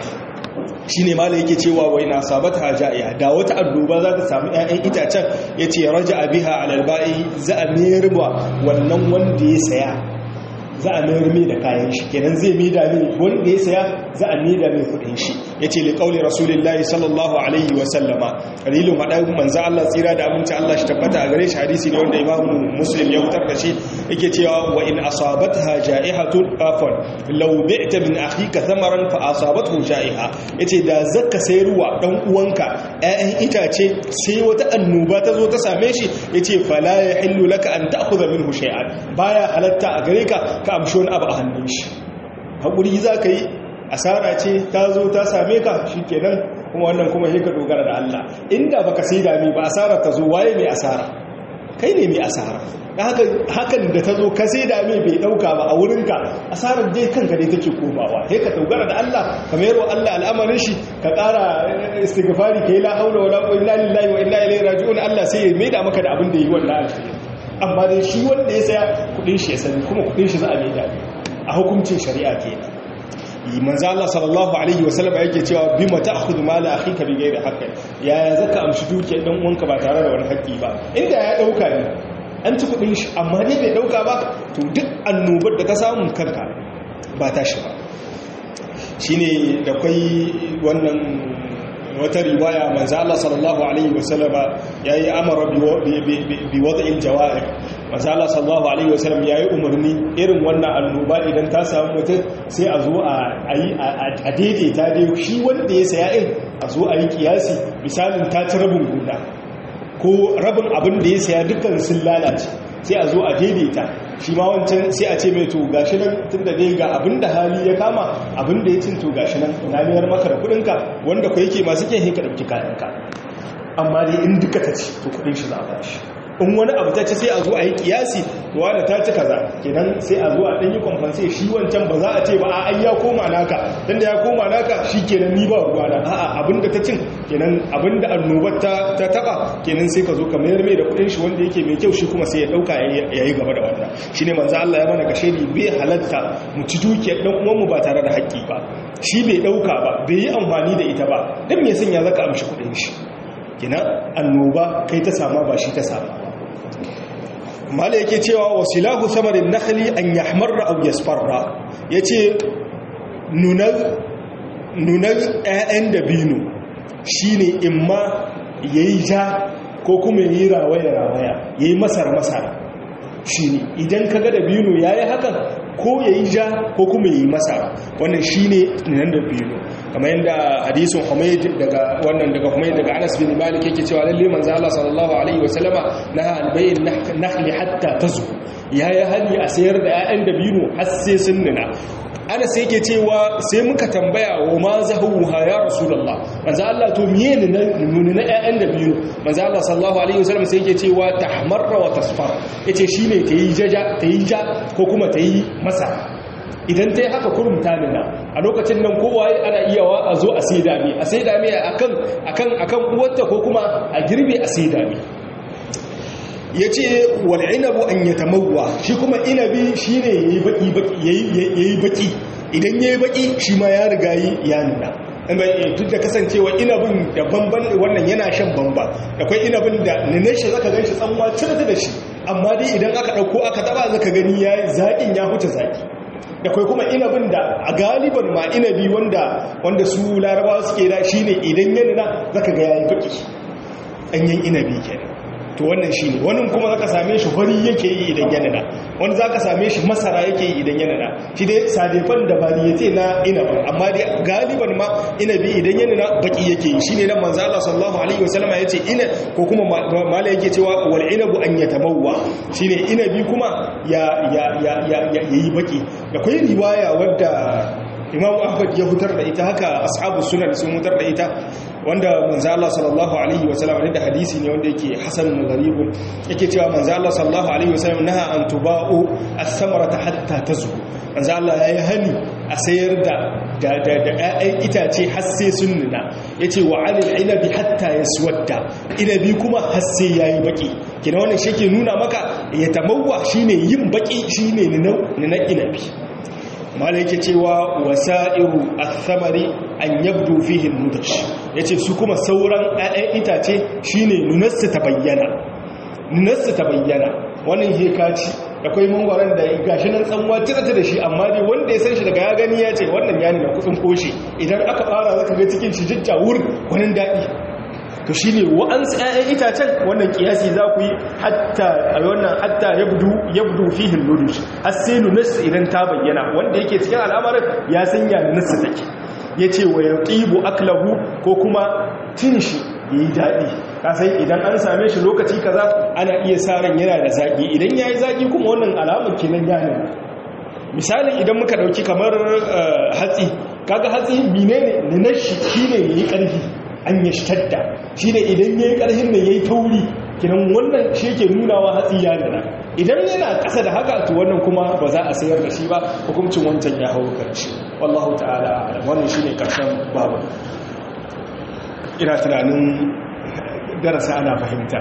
shi ne mala yake cewa wai na sabata haja'iya da wata annoba za ta samu 'ya'yan itacen ya ce raja abiha alalba'i za a mayarwa wannan wanda ya saya za a mayar mai da kayan shi kenan zai mai da mai wanda ya saya za a mai da mai kudin shi ya ce liƙauli rasulullahi sallallahu alaihi wasallama dalilin haɗa manzan Allah tsira da aminci Allah shi tabbata a gare shi hadisi ne wanda imamu muslim ya fitar da shi yake cewa wa in asabatha ja'ihatun afwan law bi'ta min akhika thamaran fa asabathu ja'iha yace da zakka sayarwa dan uwanka ƴaƴan itace sai wata annoba ta zo ta same shi yace fala yahillu laka an ta'khudha minhu shay'an baya halatta a gare ka ka amshi wani abu a hannun shi hakuri za ka yi asara ce ta zo ta same ka shi kenan kuma wannan kuma yi ka dogara da Allah inda baka sai dami ba asara ta zo waye mai asara kai ne mai asara hakan da ta zo ka sai dami bai dauka ba a wurinka asarar dai kanka dai take komawa sai ka dogara da Allah ka mayarwa Allah al'amarin shi ka ƙara istighfari ka yi la haula wala quwwata illa billahi wa inna ilaihi raji'un Allah sai ya maida maka da abin da yi wannan alkhairi amma dai shi wanda ya saya kudin shi ya sani kuma kudin shi za a maida a hukuncin shari'a kenan manzo Allah sallallahu alaihi wasallam yake cewa bima ta'khudhu mala akhika bi ghairi haqqin ya zaka amshi dukiyar dan uwanka ba tare da wani haƙƙi ba inda ya dauka ne an ci kudin shi amma dai bai dauka ba to duk annobar da ka samu kanka ba ta shi ba shine da kai wannan wata riwaya manzo Allah sallallahu alaihi wasallam yayi amara bi wad'il jawa'ir manzo Allah sallallahu alaihi wasallam yayi umarni irin wannan annoba idan ta samu mutum sai a zo a yi a daidaita dai shi wanda ya saya in a zo a yi kiyasi misalin ta ci rabin guda ko rabin abin da ya saya dukkan sun lalace sai a zo a daidaita shi ma wancan sai a ce mai to gashi nan tun da dai ga abin da hali ya kama abin da ya cin to gashi nan na miyar maka da kudinka wanda ku yake masu kyan hinka ɗauki kayanka amma dai in duka ta ci to kudin shi za a bashi in wani abu ta ci sai a zo a yi kiyasi to wanda ta ci kaza kenan sai a zo a dan yi kwamfanse shi wancan ba za a ce ba a ai ya koma naka dan da ya koma naka shi kenan ni ba ruwa na a'a abinda ta cin kenan abinda annobar ta ta taba kenan sai ka zo ka mayar mai da kudin shi wanda yake mai kyau shi kuma sai ya dauka yayi gaba da wannan shine manzo Allah ya mana kashe ni bai halatta mu ci dukiyar dan uwan mu ba tare da haƙƙi ba shi bai dauka ba bai yi amfani da ita ba dan me sun ya zaka amshi kudin shi kenan annoba kai ta sama ba shi ta sama mala yake cewa wasilahu samarin nakhli an yahmarra aw yasfarra yace nunar nunar ƴaƴan dabino shine imma yayi ja ko kuma yayi rawaya rawaya yayi masar masar shine idan kaga dabino yayi hakan ko yayi ja ko kuma yayi masar wannan shine nunar dabino kamar yadda hadisin Humayd daga wannan daga Humayd daga Anas bin Malik yake cewa lalle manzo Allah sallallahu alaihi wasallama naha albayn nakhli hatta tazu yayi hali a sayar da 'ya'yan dabino har sai sun nuna Anas yake cewa sai muka tambaya wa ma zahuha ya rasulullah manzo Allah to miye ne nuna na 'ya'yan dabino manzo Allah sallallahu alaihi wasallam sai yake cewa tahmarra wa tasfar yace shine tayi jaja tayi ja ko kuma tayi masa idan ta yi haka kurum ta nuna a lokacin nan kowa ana iyawa a zo a sai dami a sai dami akan akan akan uwarta ko kuma a girbe a sai dami ya ce wal'inabu an ya tamawwa shi kuma inabi shi ne ya yi baki idan ya yi baki shi ma ya riga yi ya nuna duk da kasancewa inabin da bamban wannan yana shan bamba akwai inabin da nune shi zaka gan shi tsanwa cirta da shi amma dai idan aka ɗauko aka taba zaka gani ya zaƙin ya huce zaƙi da kai kuma inabin da a galiban ma inabi wanda wanda su larabawa suke da shine idan ya nuna zaka ga yayi baki ɗanyen inabi kenan to wannan shi ne wani kuma zaka same shi fari yake yi idan ya nuna wani zaka same shi masara yake yi idan ya nuna shi dai sadefan da bariyete na inabin amma dai galiban ma inabi idan ya nuna baki yake yi shine nan manzo Allah sallallahu alaihi wasallama yace ina ko kuma mala yake cewa wal inabu an yatamawwa shine inabi kuma ya ya ya yayi baki da kai riwaya wadda imam ahmad ya hutar da ita haka ashabu sunan sun hutar da ita wanda manzo Allah sallallahu alaihi wasallam da hadisi ne wanda yake hasan gharib yake cewa manzo Allah sallallahu alaihi wasallam naha an tuba'u as-samarata hatta tazu manzo Allah yayi hani a sayar da da da ƴaƴan itace har sai sun nuna yace wa 'alil inabi hatta yaswadda inabi kuma har sai yayi baki kina wannan shi ke nuna maka ya tamawwa shine yin baki shine nuna inabi mala yake cewa wasa'iru athamari an yabdu fihi nudash yace su kuma sauran ƴaƴan itace shine nunarsu ta bayyana nunarsu ta bayyana wannan hekaci akwai mangwaron da gashi nan tsanwa tirata da shi amma dai wanda ya san shi daga ya gani ya ce wannan yani na kutsun koshi idan aka fara zaka ga cikin shi jajjawur wani daɗi to shi ne wa'ansu ‘ya'yan itacen wannan kiyasi za ku yi hatta a wannan hatta ya budu fihin nudush har sai nunarsu idan ta bayyana wanda yake cikin al'amarin ya sanya nunarsu take ya ce wa ya ƙibu aklahu ko kuma cin shi ya yi daɗi kasai idan an same shi lokaci kaza ana iya sa ran yana da zaƙi idan ya yi zaƙi kuma wannan alamun kinan yanin misalin idan muka ɗauki kamar hatsi kaga hatsi menene nunashi shi ne ya yi ƙarfi an yi shtadda shi ne idan ya yi ƙarfin da ya yi tauri kinan wannan shi ke nunawa hatsi ya nuna idan yana ƙasa da haka to wannan kuma ba za a sayar da shi ba hukuncin wancan ya hau karshe wallahu ta'ala wannan shi ne ƙarshen babu ina tunanin darasa ana fahimta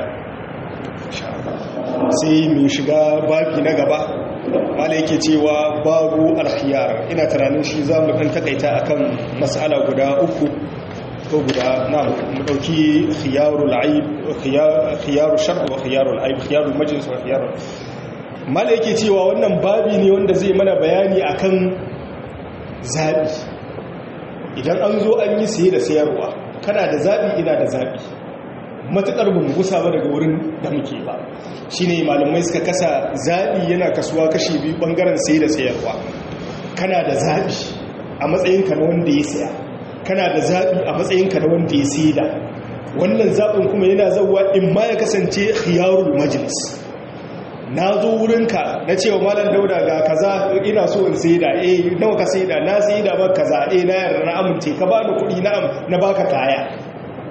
sai mai shiga babi na gaba wala yake cewa babu alkhiyar ina tunanin shi za mu ɗan takaita akan mas'ala guda uku ko guda na mu dauki khiyarul aib khiyarul shar wa khiyarul aib khiyarul majlis wa khiyarul mala yake cewa wannan babi ne wanda zai mana bayani akan zabi idan an zo an yi siye da sayarwa kana da zabi ina da zabi matukar ba mu gusa ba daga wurin da muke ba shine malamai suka kasa zabi yana kasuwa kashi biyu bangaren siye da sayarwa kana da zabi a matsayinka na wanda ya saya kana da zaɓi a matsayinka na wanda ya sida wannan zaɓin kuma yana zauwa in ma ya kasance khiyarul majlis na zo wurinka na cewa malam dauda ga kaza ina so in sida eh nawa ka sida na sida ba kaza eh na yarda na amince ka bani kuɗi na na baka kaya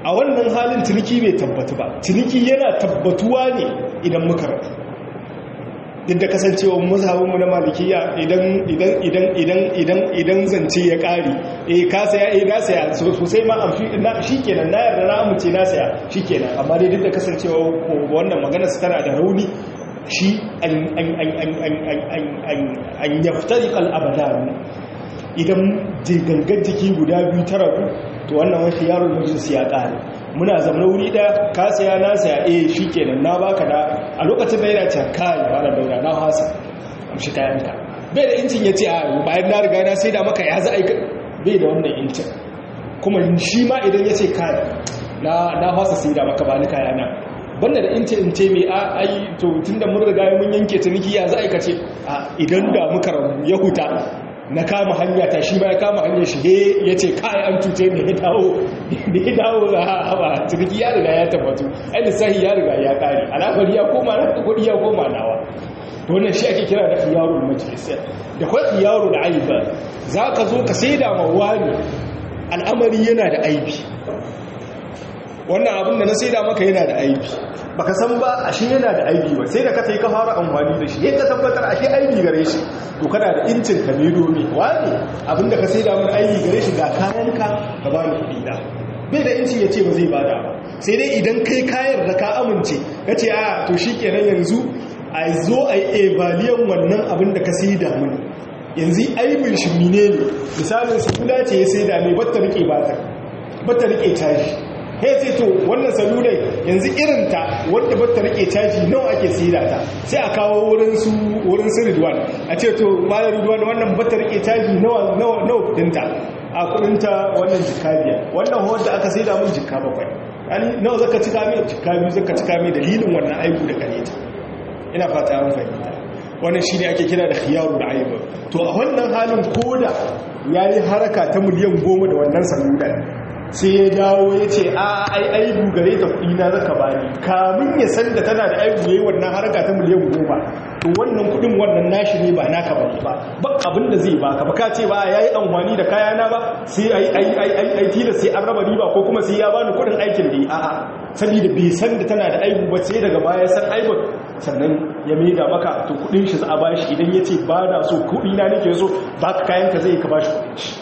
a wannan halin ciniki bai tabbatu ba ciniki yana tabbatuwa ne idan muka rabu duk da kasancewa mazhabinmu na malikiya idan idan idan idan idan idan zance ya kare eh ka saya eh na saya sosai ma amshi na shikenan na yarda na amince na saya shikenan amma dai duk da kasancewa wannan magana su tana da rauni shi an an an an an an an an yaftari al abadan idan gangan jiki guda biyu ta rabu to wannan wani yaron majlis ya kare muna zama wuri da ka saya na saya eh shikenan na baka da a lokacin da yana ce kai malam daura na hasa amshi kayan ka bai da incin yace a bayan na riga na sai da maka ya za a bai da wannan incin kuma shi ma idan yace kai na na hasa sai da maka ba ni kaya na banda da incin in ce mai a ai to tunda mun riga mun yanke ciniki ya za a kace a idan da muka rabu ya huta na kama hanya ta shi ba ya kama hanyar shi ya ce kai an cuce ne ya dawo da ya dawo ga haɓa ciniki ya riga ya tabbatu ai lissahi ya riga ya ƙari alafari ya koma na kuɗi ya koma nawa to wannan shi ake kira da khiyarul majlis da kwa khiyarul aiba za ka zo ka sai da mawani al'amari yana da aibi wannan abin da na sai da maka yana da aibi baka san ba ashe yana da aibi ba sai da ka sai ka fara amfani da shi yadda tabbatar ashe aibi gare shi to kana da incin ka ne domin wani abin da ka sai da mun aibi gare shi ga kayanka ka ba ni kuɗi da bai da incin ya ce ba zai bada ba sai dai idan kai kayan da ka amince ka ce a to shi kenan yanzu a zo a yi evaliyan wannan abin da ka sai da mun yanzu aibin shi mine ne misalin salula ce ya sai da mai batta rike batta rike tashi he sai to wannan salulai yanzu irinta wadda bata rike caji nawa ake sida ta sai a kawo wurin su wurin su ridwan a ce to malar ridwan wannan bata rike caji nawa nawa nawa kudinta a kudinta wannan jikka biyar wannan wadda aka sida mun jikka bakwai yani nawa zaka cika mai jikka biyu zaka cika mai dalilin wannan aibu da kare ta ina fata an fahimta wannan shine ake kira da khiyarul aib to a wannan halin koda yayi haraka ta miliyan goma da wannan salular sai ya dawo ya ce a ai aibu gare ta kuɗi na zaka bani kamun ya san da tana da aibu yayi wannan harka ta miliyan goma to wannan kuɗin wannan nashi ne ba naka bane ba ba abin da zai baka ba ka ce ba yayi amfani da kaya na ba sai ai ai ai ai ai tila sai an raba riba ko kuma sai ya bani kuɗin aikin da yi a'a saboda bai san da tana da aibu ba sai daga baya san aibun sannan ya maida maka to kuɗin shi za a bashi idan ya ce ba na so kuɗi na nake so baka kayan ka zai ka bashi kuɗin shi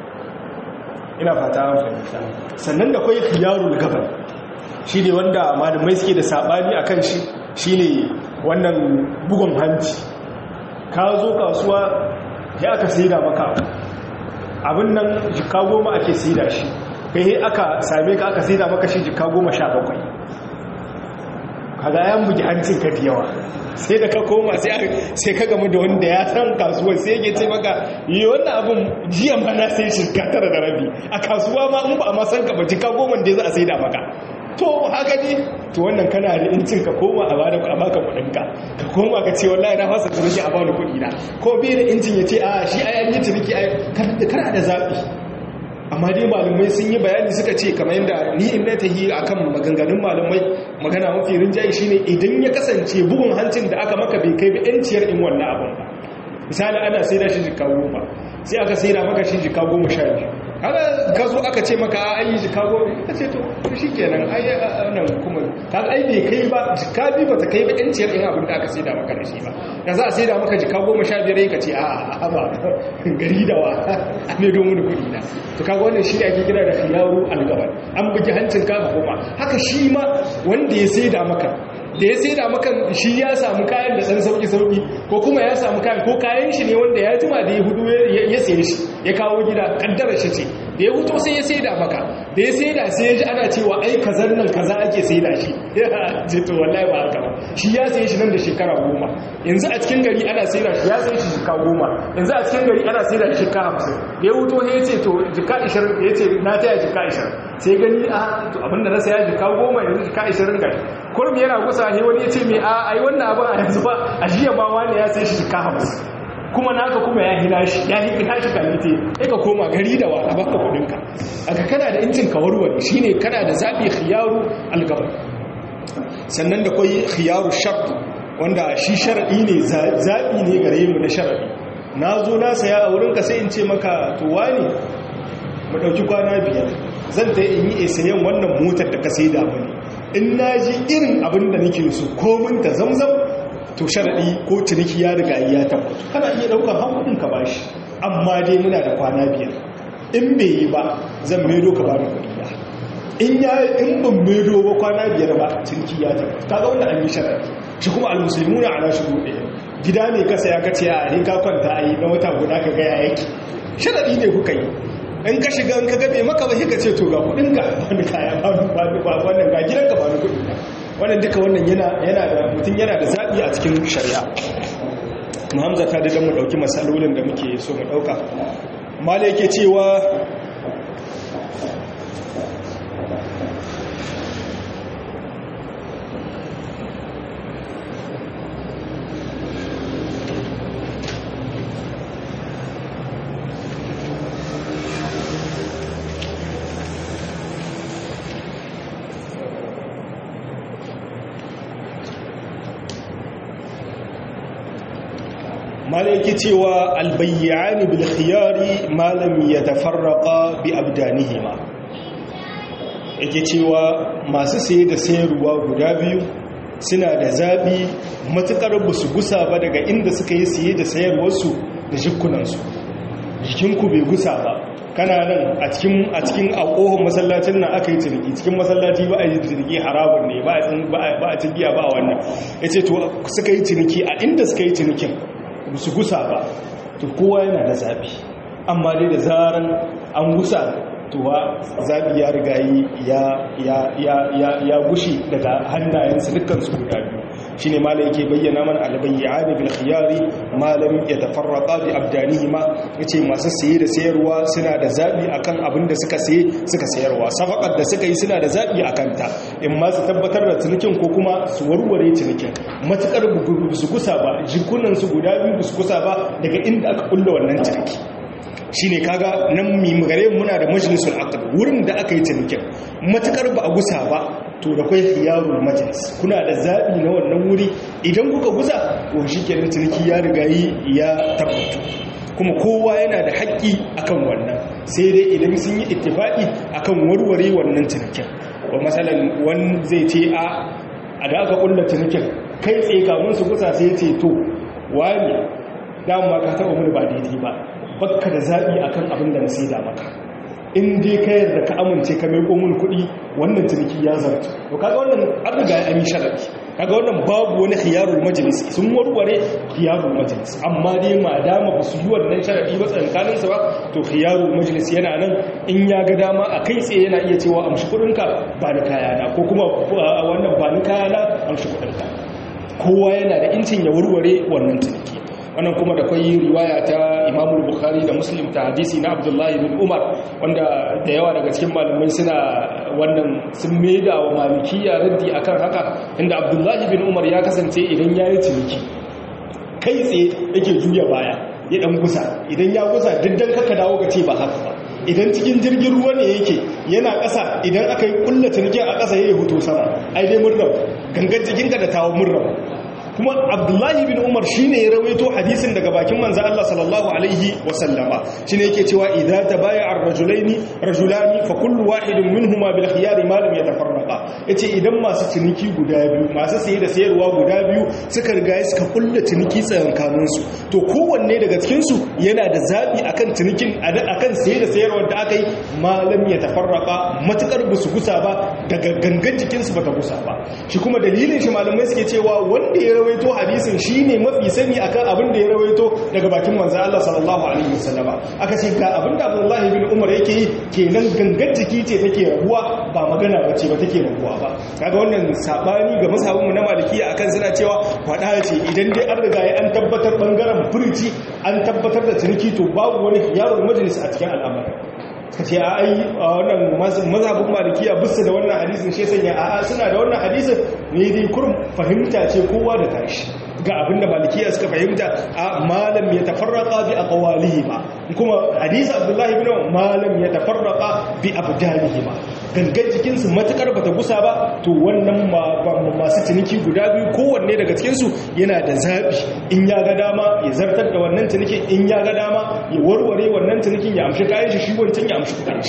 ina fata an fahimta sannan da kwai khiyarul gaban shi ne wanda malamai suke da sabani a kan shi shi ne wannan bugun hanci ka zo kasuwa ya aka saida maka abin nan jika goma ake saida shi kai aka same ka aka saida maka shi jika goma sha bakwai kaga yan bugi hancin ka da yawa sai da ka koma sai ka gamu da wanda ya san kasuwa sai yake ce maka yi wannan abin jiya ma na sai shirka tara da rabi a kasuwa ma in ba a masan ka ba jika goma da za a sai da maka to haka ne to wannan kana da incin ka koma a bada a baka kudin ka ka koma ka ce wallahi na fasa ciniki a bani kudi na ko bai da incin ya ce a shi a yanyi ciniki kana da zaɓi amma dai malamai sun yi bayani suka ce kamar yadda ni in na tahi akan maganganun malamai magana mafi rinjaye shine idan ya kasance bugun hancin da aka maka bai kai ba yanciyar in wannan abin ba misali ana sai da shi jika goma sai aka sai da maka shi jika goma sha biyu kaga ka zo aka ce maka a yi jika goma ka ce to shi kenan ai nan kuma kaga ai bai kai ba jika biyu ba ta kai ba yanciyar in abin da aka sai da maka da shi ba da za a sai da maka jika goma sha biyar ka ce a ba gari da wa ne domin da kuɗi na to kaga wannan shi ake kira da khiyaru al-gabar an bugi hancin ka goma haka shi ma wanda ya sai da maka da ya sai da maka shi ya samu kayan da ɗan sauƙi-sauƙi ko kuma ya samu kayan ko kayan shi ne wanda ya jima da ya hudu ya saye shi ya kawo gida ƙaddara shi ce da ya hutu sai ya sai da maka da ya sai da sai ya ji ana cewa ai kazan nan kaza ake sai da shi ya ce to wallahi ba haka ba shi ya saye shi nan da shekara goma yanzu a cikin gari ana sai da shi ya saye shi jika goma yanzu a cikin gari ana sai da shi jika hamsin da ya hutu ya ce to jika ishirin ya ce na taya jika ishirin sai gani a to abinda na saya jika goma yanzu jika ishirin gari kurum yana kusa ne wani ya ce mai a ai wannan abin a yanzu ba a jiya ma wani ya sai shi jika hamsin kuma naka kuma ya hina shi ya hina shi kalite sai ka koma gari da wa a baka kudinka aka kana da incin ka warware shine kana da zabi khiyaru algaba sannan da kwai khiyaru shart wanda shi sharadi ne zabi ne gare mu na sharadi na zo na saya a wurinka sai in ce maka to wani mu dauki kwana biyar zan ta in yi sayan wannan motar da ka sai da mani in na ji irin abin da nake so komin ta zamzam to sharaɗi ko ciniki ya riga ya tabbata kana iya ɗaukar hankudin ka bashi amma dai muna da kwana biyar in bai yi ba zan maido ka bani kuɗi na in ya in ban maido ba kwana biyar ba ciniki ya tabbata kaga wanda an yi sharaɗi shi kuma almusulmuna ala shi ɗaya gida ne kasa ya kace a ne ka kwanta a yi na wata guda ka ga ya yake sharaɗi ne kuka yi in ka shiga in ka gabe maka ba ka ce to ga kudinka wani kaya ba wannan ga gidanka ba ni kudinka wannan duka wannan yana da mutum yana da zaɓi a cikin shari'a muhamza ta da mu ɗauki matsalolin da muke so mu ɗauka mala yake cewa mala yake cewa albayyani bil khiyari malam yatafarraqa bi abdanihima yake cewa masu saye da sayarwa guda biyu suna da zabi matukar ba su gusa ba daga inda suka yi saye da sayarwarsu da jikunansu jikinku bai gusa ba kana nan a cikin a cikin alƙohon masallacin nan aka yi ciniki cikin masallaci ba a yi ciniki haramun ne ba a cikiya ba a wannan ya ce to suka yi ciniki a inda suka yi cinikin su gusa ba to kowa yana da zaɓi amma dai da zaran an gusa to wa zaɓi ya riga ya gushi daga hannayensu dukkansu guda biyu shi ne malam yake bayyana mana albayyani bil khiyari malam ya tafarraqa bi abdanihima yace masu saye da sayarwa suna da zabi akan abin da suka saye suka sayarwa safaqar da suka yi suna da zabi akan ta in ma su tabbatar da cinikin ko kuma su warware cinikin matukar su kusa ba jikunan su guda biyu su kusa ba daga inda aka kulla wannan ciniki shine kaga nan mi gare muna da majlisul aqd wurin da aka yi cinikin matukar ba a gusa ba to da kai khiyarul majlis kuna da zabi na wannan wuri idan kuka gusa to shikenan ciniki ya riga yi ya tabbatu kuma kowa yana da haƙƙi akan wannan sai dai idan sun yi ittifaqi akan warware wannan cinikin wa masalan wani zai ce a a da aka kulla cinikin kai tsaye kamun su gusa sai ce to wani dama ka taɓa mun ba daidai ba bakka da zaɓi akan abin da na sai da maka in dai ka yarda ka amince ka mai komun kuɗi wannan ciniki ya zartu to kaga wannan an riga ya yi sharadi kaga wannan babu wani khiyarul majlis sun warware khiyarul majlis amma dai ma dama ba su yi wannan sharadi ba tsakanin sa ba to khiyarul majlis yana nan in ya ga dama a kai tsaye yana iya cewa amshi kuɗin ka ba ni kaya na ko kuma wannan ba ni kaya na amshi kuɗin ka kowa yana da incin ya warware wannan ciniki wannan kuma da kwai riwaya ta imamu bukhari da muslim ta hadisi na abdullahi bin umar wanda da yawa daga cikin malamai suna wannan sun maida wa malikiya raddi akan haka inda abdullahi bin umar ya kasance idan ya yi ciniki kai tsaye yake juya baya ya dan gusa idan ya gusa diddan kaka dawo ka ce ba haka ba idan cikin jirgin ruwa ne yake yana ƙasa idan aka yi ƙulla cinikin a ƙasa ya yi hoto sama ai dai murnar gangan jikinka da tawo murnar kuma abdullahi bin umar shi ne ya rawaito hadisin daga bakin manzan Allah sallallahu alaihi wasallama shi ne yake cewa idza tabaya ar-rajulaini rajulani fa kullu wahidin minhuma bil khiyari ma lam yatafarraqa yace idan masu ciniki guda biyu masu saye da sayarwa guda biyu suka riga suka kulla ciniki tsakankanin su to kowanne daga cikin su yana da zabi akan cinikin akan saye da sayarwar da aka yi ma lam yatafarraqa matukar busu gusa ba daga gangan jikin su bata gusa ba shi kuma dalilin shi malamai suke cewa wanda ya rawaito hadisin shine mafi sani akan abin da ya rawaito daga bakin manzo Allah sallallahu alaihi wasallama aka ce ga abin da Abdullah ibn Umar yake yi kenan gangan jiki ce take rabuwa ba magana bace ba take rabuwa ba kaga wannan sabani ga masabun mu na malikiya akan suna cewa fada ce idan dai an riga an tabbatar bangaren furici an tabbatar da ciniki to babu wani yaron majalis a cikin al'amari ka ce a ai wannan mazhabin malikiya bisa da wannan hadisin shi sanya a suna da wannan hadisin ne dai kurum fahimta ce kowa da tashi ga abinda malikiya suka fahimta a malam ya tafarraka bi aqwalihi ba kuma hadisi abdullahi ibn malam ya tafarraka bi abdanihi ba gangan jikin su matukar bata gusa ba to wannan masu ciniki guda biyu kowanne daga cikin su yana da zabi in ya ga dama ya zartar da wannan cinikin in ya ga dama ya warware wannan cinikin ya amshi kayan shi shi wancan ya amshi kudin shi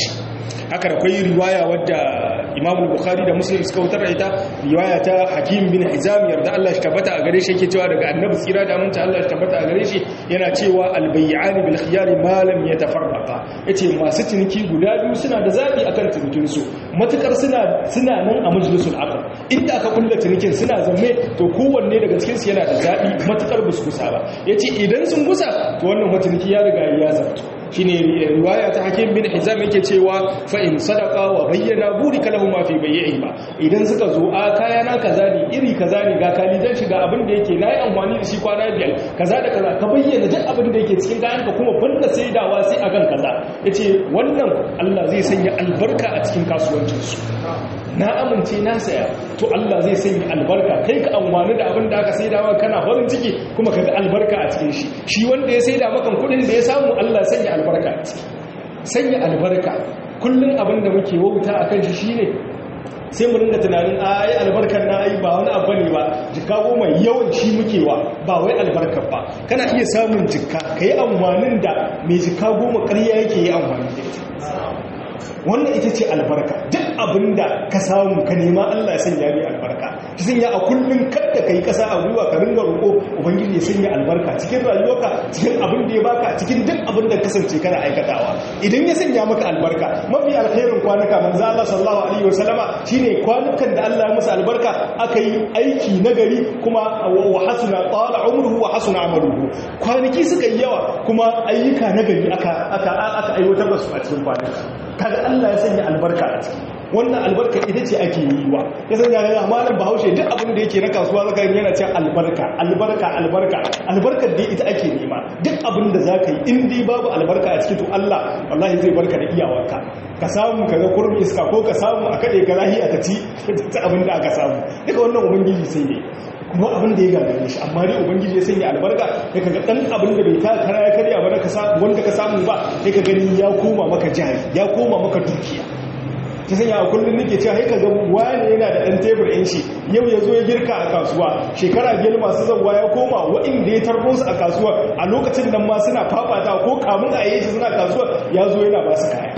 haka da kwai riwaya wadda imam bukhari da muslim suka wutar da ita riwaya ta hakim bin hizam yarda Allah shi tabbata a gare shi yake cewa daga annabi tsira da aminta Allah shi tabbata a gare shi yana cewa albay'an bil khiyar ma lam yatafarraqa yace masu ciniki guda biyu suna da zabi akan cinikin su matukar suna suna nan a majlisul aqd inda aka kulla cinikin suna zamme to kowanne daga cikin su yana da zabi matukar bus kusa ba yace idan sun gusa to wannan matuniki ya riga ya zarto shine riwaya ta hakim bin hizam yake cewa fa in sadaqa wa bayyana burika lahum fi bai'i ba idan suka zo a kaya na kaza ne iri kaza ne ga kalidan shiga abin da yake nayi amfani da shi kwana biyar kaza da kaza ka bayyana duk abin da yake cikin kayan ka kuma banda saidawa sai akan kaza yace wannan Allah zai sanya albarka a cikin kasuwancin su na amince na saya to Allah zai sanya albarka kai ka amfani da abin da aka saida maka kana farin ciki kuma kaga albarka a cikin shi shi wanda ya saida maka kudin da ya samu Allah sanya albarka a ciki sanya albarka kullun abin da muke wauta akan shi shine sai mu ringa tunanin ai albarkar na ai ba wani abu ne ba jikka goma yawan shi muke wa ba wai albarkar ba kana iya samun jikka kai amfanin da mai jikka goma ƙarya yake yi amfani da ita wannan ita ce albarka duk abinda ka samu ka nema Allah ya sanya mai albarka ki sanya a kullum kada kai kasa a gwiwa ka ringa roƙo ubangiji ya sanya albarka cikin rayuwarka cikin abin da ya baka cikin duk abin da kasance kana aikatawa idan ya sanya maka albarka mafi alkhairin kwanuka manzo Allah sallallahu alaihi wasallama shine kwanukan da Allah ya musu albarka aka yi aiki nagari kuma wa hasuna qala umruhu wa hasuna amaluhu kwanaki suka yi yawa kuma ayyuka nagari aka aka aka aiwatar da su a cikin kwanuka kaga Allah ya sanya albarka a ciki wannan albarka ita ce ake yi wa ya sanya ga malam bahaushe duk abin da yake na kasuwa zaka yana cewa albarka albarka albarka albarkar da ita ake nema duk abin da zaka yi in dai babu albarka a ciki to Allah wallahi zai barka da iyawarka ka samu kaga kurmi iska ko ka samu a kade ka lahiya ta ci ta abin da aka samu duka wannan ubangiji sai ne kuma abin da ya gagare shi amma dai ubangiji ya sanya albarka ya kaga dan abin da bai ta kara ya karya ba ka samu wanda ka samu ba ya ka gani ya koma maka jari ya koma maka dukiya ta sanya a kullum nake cewa haika ga wani yana da ɗan tebur ɗin shi yau ya zo ya girka a kasuwa shekara biyar masu zauwa ya koma waɗanda ya tarbo su a kasuwa a lokacin nan ma suna fafata ko kamun a yi shi suna kasuwa ya zo yana ba su kaya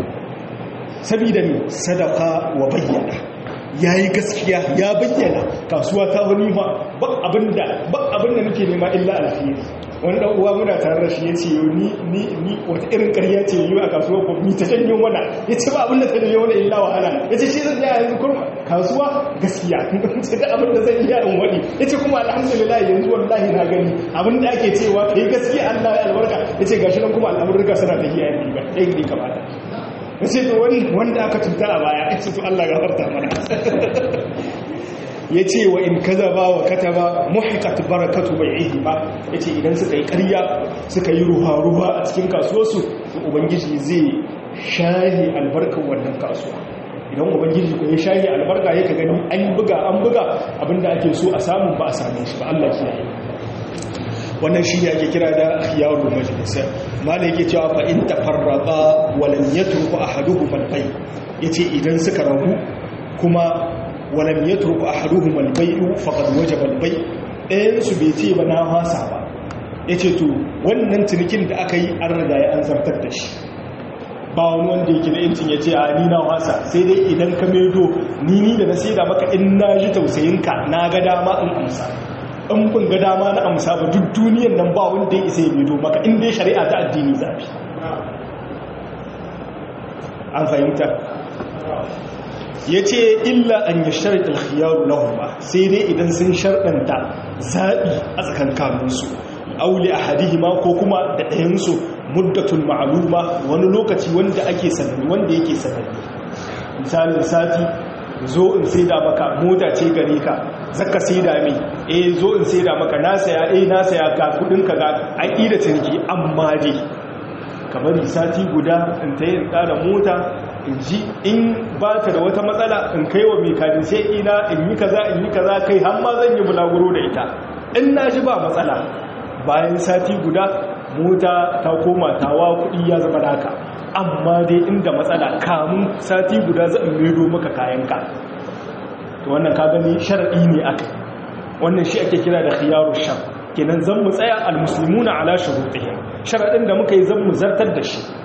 sabida ne sadaka wa bayyana ya yi gaskiya ya bayyana kasuwa ta wani ma ba abinda ba abinda nake nema illa alheri wani dan uwa muna tare da shi yace ni ni ni wata irin ƙarya ce yi a kasuwa ko mi ta janyo wana yace ba abinda ta janyo wani illa wahala yace shi zan ya yanzu kurma kasuwa gaskiya ce da abinda zan iya in wadi yace kuma alhamdulillah yanzu wallahi na gani abinda ake cewa kai gaskiya Allah ya albarka yace gashi nan kuma al'amurka suna tafiya yayin ba dai ne kamata sai to wanda aka cuta a baya ya to Allah gafarta mana ya ce wa in kaza ba wa kata ba muhikat barakatu bai ihi ba ya ce idan suka yi karya suka yi ruwa-ruwa a cikin kasuwarsu to ubangiji zai shahi albarkar wannan kasuwa idan ubangiji ko ya shahi albarka ya ka gani an buga an buga abinda ake so a samu ba a same shi ba Allah kiyaye wannan shi ake kira da khiyarul majlis mala yake cewa fa in tafarraqa wa lam yatruku ahaduhum al-bay yace idan suka rabu kuma wa lam yatruku ahaduhum al-bay faqad wajaba al-bay ɗayan su bai ce ba na hasa ba yace to wannan cinikin da aka yi an riga ya an zartar da shi ba wani wanda yake da yancin ya ce a ni na hasa sai dai idan ka medo ni ni da na sai da maka in na ji tausayinka na ga dama in amsa in bin ga dama na amsa ba duk duniyan nan ba wanda ya isa ya bido maka inda ya shari'a ta addini zafi an fahimta ya ce illa an yi sharaɗin khiyaru lahuma sai dai idan sun sharɗanta zaɓi a tsakankaninsu aule a hadihima ko kuma da ɗayansu muddatun ma'aluma wani lokaci wanda ake sananni wanda yake sananni misalin sati zo in sai da maka mota ce gare ka zaka sai da mai eh zo in sai da maka na saya eh na saya ga kudin ka ga an ida ciniki amma dai kamar sati guda in ta yin tsara mota in ji in ba ta da wata matsala in kai wa mai kadin sai ina in yi kaza in yi kaza kai har ma zan yi bulaguro da ita in na ji ba matsala bayan sati guda mota ta koma tawa kuɗi ya zama naka amma dai inda matsala kamun sati guda zan medo maka kayanka to wannan ka gani sharadi ne aka wannan shi ake kira da khiyaru shar kenan zan mu tsaya almuslimuna ala shurutihim sharadin da muka yi zan mu zartar da shi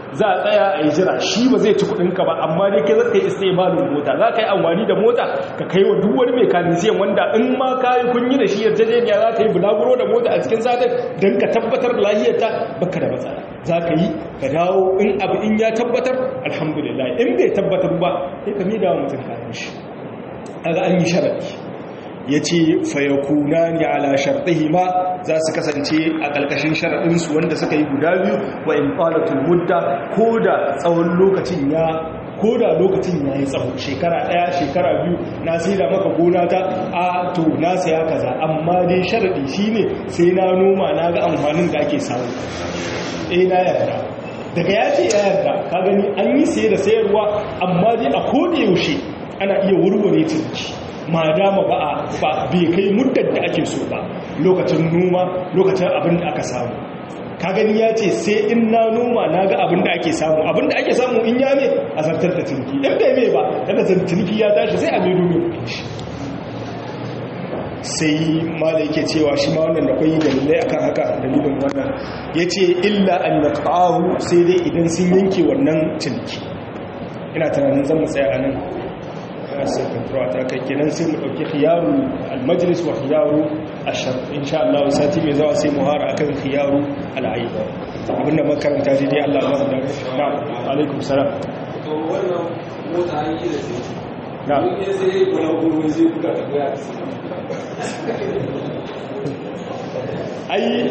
za a tsaya a yi jira shi ba zai ci kudinka ba amma dai kai zaka yi istimalin mota za ka yi amfani da mota ka kai wa duk wani mekanisiyan wanda in ma ka yi kun yi da shi yarjejeniya za ka yi bulaguro da mota a cikin satin don ka tabbatar lahiyarta baka da matsala za ka yi ka dawo in abu in ya tabbatar alhamdulillah in bai tabbatar ba sai ka mida wa mutum kayan shi kaga an yi sharadi ya ce fayakuna ne ala sharɗihi ma za su kasance a ƙarƙashin sharaɗinsu wanda suka yi guda biyu wa in ƙwalatul mudda ko da tsawon lokacin ya ko da lokacin ya yi tsawo shekara ɗaya shekara biyu na sai da maka gona ta a to na saya kaza amma dai sharaɗi shi ne sai na noma na ga amfanin da ake samu eh na yarda daga ya ce ya yarda ka gani an yi saye da sayarwa amma dai a koda yaushe ana iya wurware ciniki ma dama ba a ba bai kai muddar da ake so ba lokacin noma lokacin abin da aka samu ka gani ya ce sai in na noma na ga abin da ake samu abin da ake samu in ya ne a zartar da ciniki in bai mai ba daga ciniki ya tashi sai a mai domin kudin shi sai ma da yake cewa shi ma wannan da kwayi dalilai akan haka dalilin wannan ya ce illa an ya sai dai idan sun yanke wannan ciniki ina tunanin zan mu tsaya a nan sai control ta kai kenan sai mu dauki khiyaru al-majlis wa khiyaru ash-shar insha Allah sati mai zawa sai mu hara akan khiyaru al-aib abinda makaranta dai dai Allah ya da na alaikum salam to wannan mota an yi da shi na ne sai gona gurbi zai buga da goya ai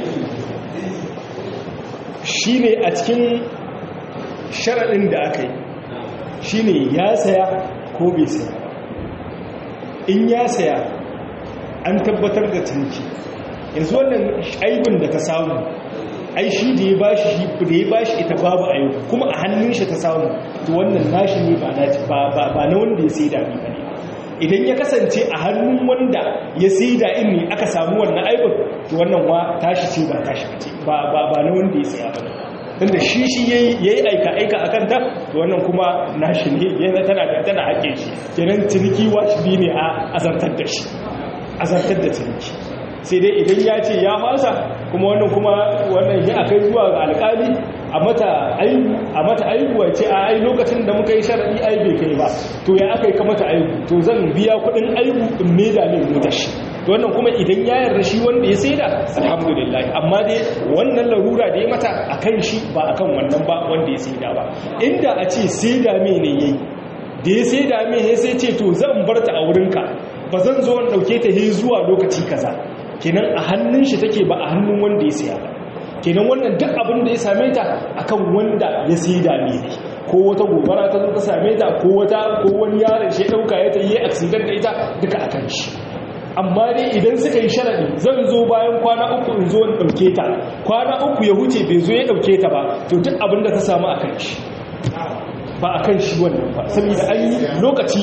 shine a cikin sharadin da aka yi shine ya saya ko bai saya in ya saya an tabbatar da ciniki yanzu wannan aibin da ta samu ai shi da ya bashi da ya bashi ita babu aibu kuma a hannun shi ta samu to wannan nashi ne ba na ba na wanda ya sai da ni bane idan ya kasance a hannun wanda ya sai da in ne aka samu wannan aibin to wannan wa tashi ce ba tashi ce ba ba ba na wanda ya saya bane tunda shi shi yayi yayi aika aika akan ta to wannan kuma nashi ne yana tana da tana haƙe shi kenan ciniki wajibi ne a azartar da shi azartar da ciniki sai dai idan ya ce ya fasa kuma wannan kuma wannan ya akai zuwa ga alƙali a mata aibu a mata aibu ce a ai lokacin da muka yi sharadi ai bai kai ba to ya akai ka mata aibu to zan biya kuɗin aibu in me da ne mu shi wannan kuma idan ya yarda shi wanda ya saida alhamdulillah amma dai wannan larura da ya mata akan shi ba akan wannan ba wanda ya saida ba inda a ce saida me ne yayi da ya saida me ya sai ce to zan bar ta a wurinka ba zan zo in dauke ta he zuwa lokaci kaza kenan a hannun shi take ba a hannun wanda ya saya ba kenan wannan duk abin da ya same ta akan wanda ya saida me ne ko wata gobara ta zo ta same ta ko wata ko wani yaron shi ya dauka ya ta yi accident da ita duka akan shi amma dai idan suka yi sharadi zan zo bayan kwana uku in zo in ɗauke ta kwana uku ya huce bai zo ya ɗauke ta ba to duk abin da ta samu a kan shi ba a kan shi wannan ba saboda an yi lokaci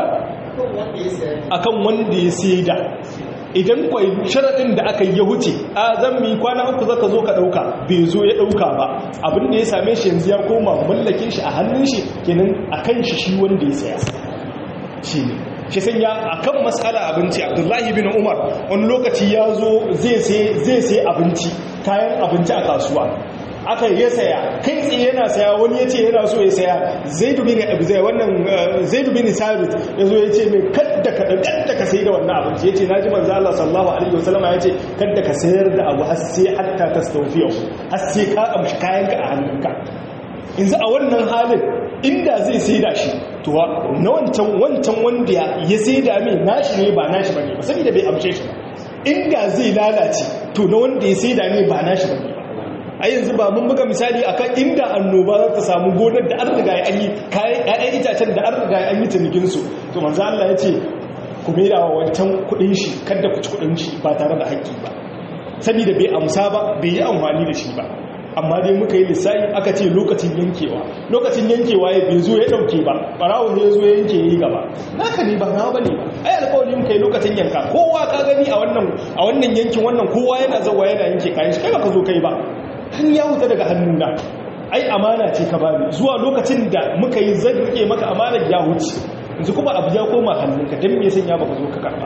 a kan wanda ya sai da idan kwai sharaɗin da aka yi ya huce a zan mi kwana uku zaka zo ka ɗauka bai zo ya ɗauka ba abin da ya same shi yanzu ya koma mallakin shi a hannun shi kenan a kan shi shi wanda ya saya shi ne shi sanya a kan matsala abinci abdullahi bin umar wani lokaci ya zo zai sai abinci kayan abinci a kasuwa aka ya saya kai tsaye yana saya wani ya ce yana so ya saya zai dubi ne abu zai wannan zai dubi ne sabit ya zo ya ce mai kadda ka kadda ka sai da wannan abinci ya ce na ji manzo Allah sallallahu alaihi wasallama ya ce kadda ka sayar da abu har sai hatta tastawfiya har sai ka amshi kayan ka a hannunka yanzu a wannan halin inda zai sai da shi to na wancan wancan wanda ya sai da mai nashi ne ba nashi bane ba saboda bai amshe shi ba inda zai lalace to na wanda ya sai da ne ba nashi bane ba a yanzu ba mun buga misali akan inda annoba za ta samu gonar da an riga ya yi kayan ƴaƴan itacen da an riga an yi cinikin su to manzo Allah ya ce ku maida wa wancan kuɗin shi kada ku ci kuɗin shi ba tare da haƙƙi ba saboda bai amsa ba bai yi amfani da shi ba amma dai muka yi lissafi aka ce lokacin yankewa lokacin yankewa ya bai zo ya dauke ba barawo ne ya zo ya yanke ya yi gaba naka ne ba na bane ba ai alƙawari muka yi lokacin yanka kowa ka gani a wannan a wannan yankin wannan kowa yana zawa yana yanke kayan shi kai ba ka zo kai ba har ya wuta daga hannuna ai amana ce ka bani zuwa lokacin da muka yi zan rike maka amanar ya wuce yanzu kuma abu ya koma hannunka dan me sanya baka zo ka karba ba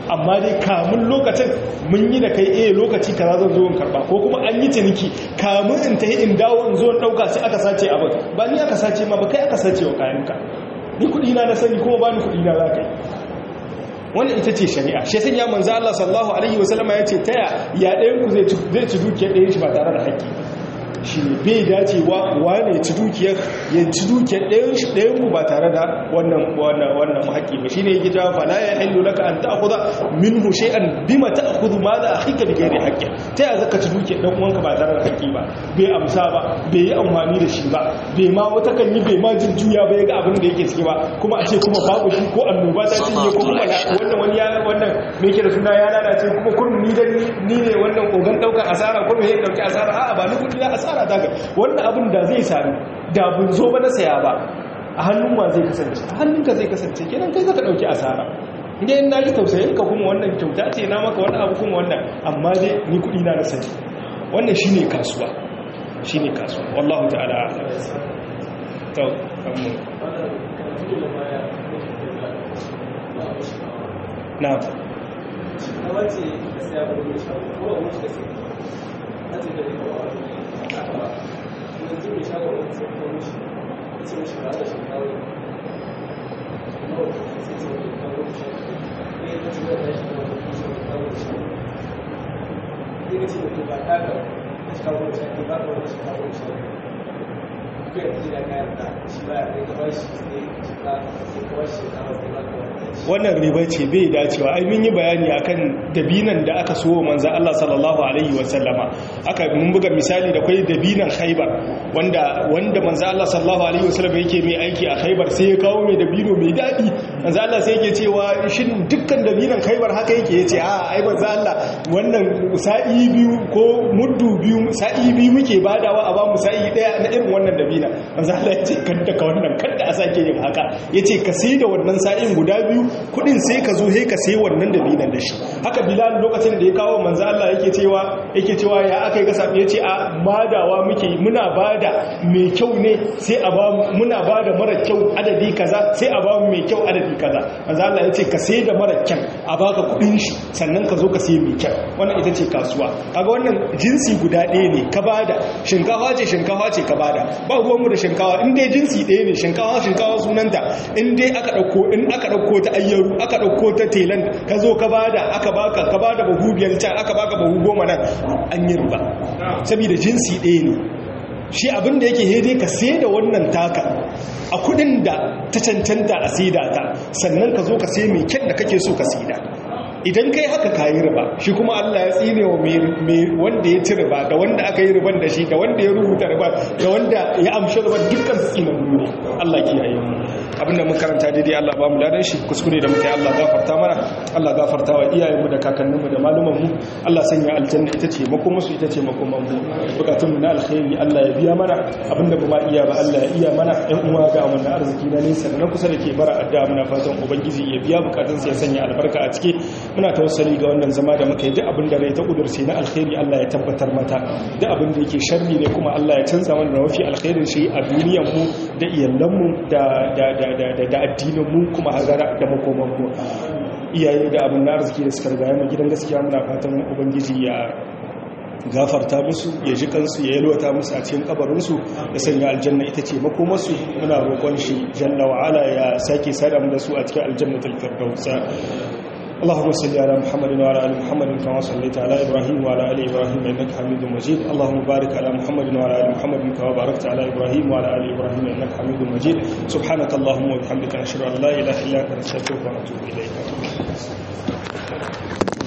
amma dai kamun lokacin mun yi da kai eh lokaci kaza zan zo in karba ko kuma an yi ciniki kamun in tahi in dawo in zo in dauka sai aka sace abin ba ni aka sace ma ba kai aka sace wa kayanka ni kudi na na sani kuma ba ni kudi na za ka yi wannan ita ce shari'a shi sanya manzo Allah sallallahu alaihi wasallama ya ce taya ya ɗayan ku zai ci dukiyar ɗayan shi ba tare da haƙƙi shi ne bai dacewa wane ci dukiyar ya ci dukiyar ɗayan ku ba tare da wannan wannan haƙƙi ba shi ne ya gida fala ya hillu laka an ta'khudha minhu shay'an bima ta'khudhu ma da akhika bi ghairi haqqin ta ya zaka ci dukiyar dan uwanka ba tare da haƙƙi ba bai amsa ba bai yi amfani da shi ba bai ma wata kan yi bai ma jin juya ba ya ga abin da yake ciki ba kuma a ce kuma babu shi ko annoba ta cinye ko kuma wannan wani ya wannan me yake da suna ya lalace kuma kurmi ni dan ni ne wannan kogan daukar asara kurmi ya dauki asara a'a ba ni kudi na asara ta ga wannan abin da zai sami da bun zo ba na saya ba a hannun wa zai kasance a hannunka zai kasance kenan kai zaka dauki asara inda in na ji tausayin ka kuma wannan kyauta ce na maka wani abu kuma wannan amma dai ni kudi na na sani wannan shine kasuwa shine kasuwa wallahu ta'ala to amma na wace da sai abu da shago ko a wuce da sai na ce da ne ba a yanzu mai shago wani sai ko mishi sai mishi ba da shi kawo no sai ce wani kawo shi ne ta ce da shi kawo shi kawo shi ne ka ce mutum ba ta ga shi kawo shi ba ka wani shi kawo shi ko ya ji da kayan da shi ba ya kai ka ba shi sai shi ka sai ka ba shi kawo sai ba ka wani wannan riba ce bai dacewa ai mun yi bayani akan dabinan da aka so manzo Allah sallallahu alaihi wasallama aka mun buga misali da kai dabinan Khaibar wanda wanda manzo Allah sallallahu alaihi wasallama yake mai aiki a Khaibar sai ya kawo mai dabino mai dadi manzo Allah sai yake cewa shin dukkan dabinan Khaibar haka yake yace a ai manzo Allah wannan sa'i biyu ko muddu biyu sa'i biyu muke badawa a ba mu sa'i daya na irin wannan dabina manzo Allah yace kanta ka wannan kanta a sake yin haka yace ka sai da wannan sa'in guda biyu kudin sai ka zo he ka sai wannan dabinan da shi haka bilal lokacin da ya kawo manzo Allah yake cewa yake cewa ya akai ga sabi yace a madawa muke muna bada mai kyau ne sai a ba muna bada mara kyau adadi kaza sai a ba mu mai kyau adadi kaza manzo Allah yace ka sai da mara kyan a baka kudin shi sannan ka zo ka sai mai kyau wannan ita ce kasuwa kaga wannan jinsi guda ɗaya ne ka bada shinkafa ce shinkafa ce ka bada ba ruwan mu da shinkafa in dai jinsi ɗaya ne shinkafa shinkafa sunanta in dai aka dauko in aka dauko ta ayyaru aka dauko ta telan ka zo ka bada aka baka ka bada bahu biyar can aka baka bahu goma nan an yi riba saboda jinsi ɗaya ne shi abin da yake hede ka sai da wannan taka a kudin da ta cancanta a saida ta sannan ka zo ka sai mai kyan da kake so ka saida idan kai haka ka yi riba shi kuma Allah ya tsine wa wanda ya ci riba da wanda aka yi riban da shi da wanda ya rubuta riba da wanda ya amshi riban dukkan su tsinan ne Allah kiyaye mu abinda mun karanta daidai Allah ba mu ladan shi kuskure da muke Allah gafarta mana Allah gafarta wa iyayenmu da kakanninmu da malumanmu Allah sanya aljanna ita ce makomansu ita ce makoman mu bukatun mu na alkhairi Allah ya biya mana abinda ba ma iya ba Allah ya iya mana ɗan uwa ga mu na arziki na nesa da na kusa da ke bara addu'a muna fatan ubangiji ya biya bukatun sa ya sanya albarka a ciki muna tawassali ga wannan zama da muka yi duk abin da rai ta kudurce na alkhairi Allah ya tabbatar mata duk abin da yake sharri ne kuma Allah ya canza mana da mafi alkhairin shi a duniyar mu da iyalan mu da da da da addinin mu kuma hazara da makoman mu iyaye da abin na arziki da suka rigaya mu gidan gaskiya muna fatan ubangiji ya gafarta musu ya ji kansu ya yalwata musu a cikin kabarinsu ya sanya aljanna ita ce makomarsu muna roƙon shi jalla wa'ala ya sake sada mu da su a cikin aljannatul firdausa اللهم صل على محمد وعلى ال محمد كما صليت على ابراهيم وعلى ال ابراهيم انك حميد مجيد اللهم بارك على محمد وعلى ال محمد كما باركت على ابراهيم وعلى ال ابراهيم انك حميد مجيد سبحانك اللهم وبحمدك نشهد ان لا اله الا انت نستغفرك ونتوب اليك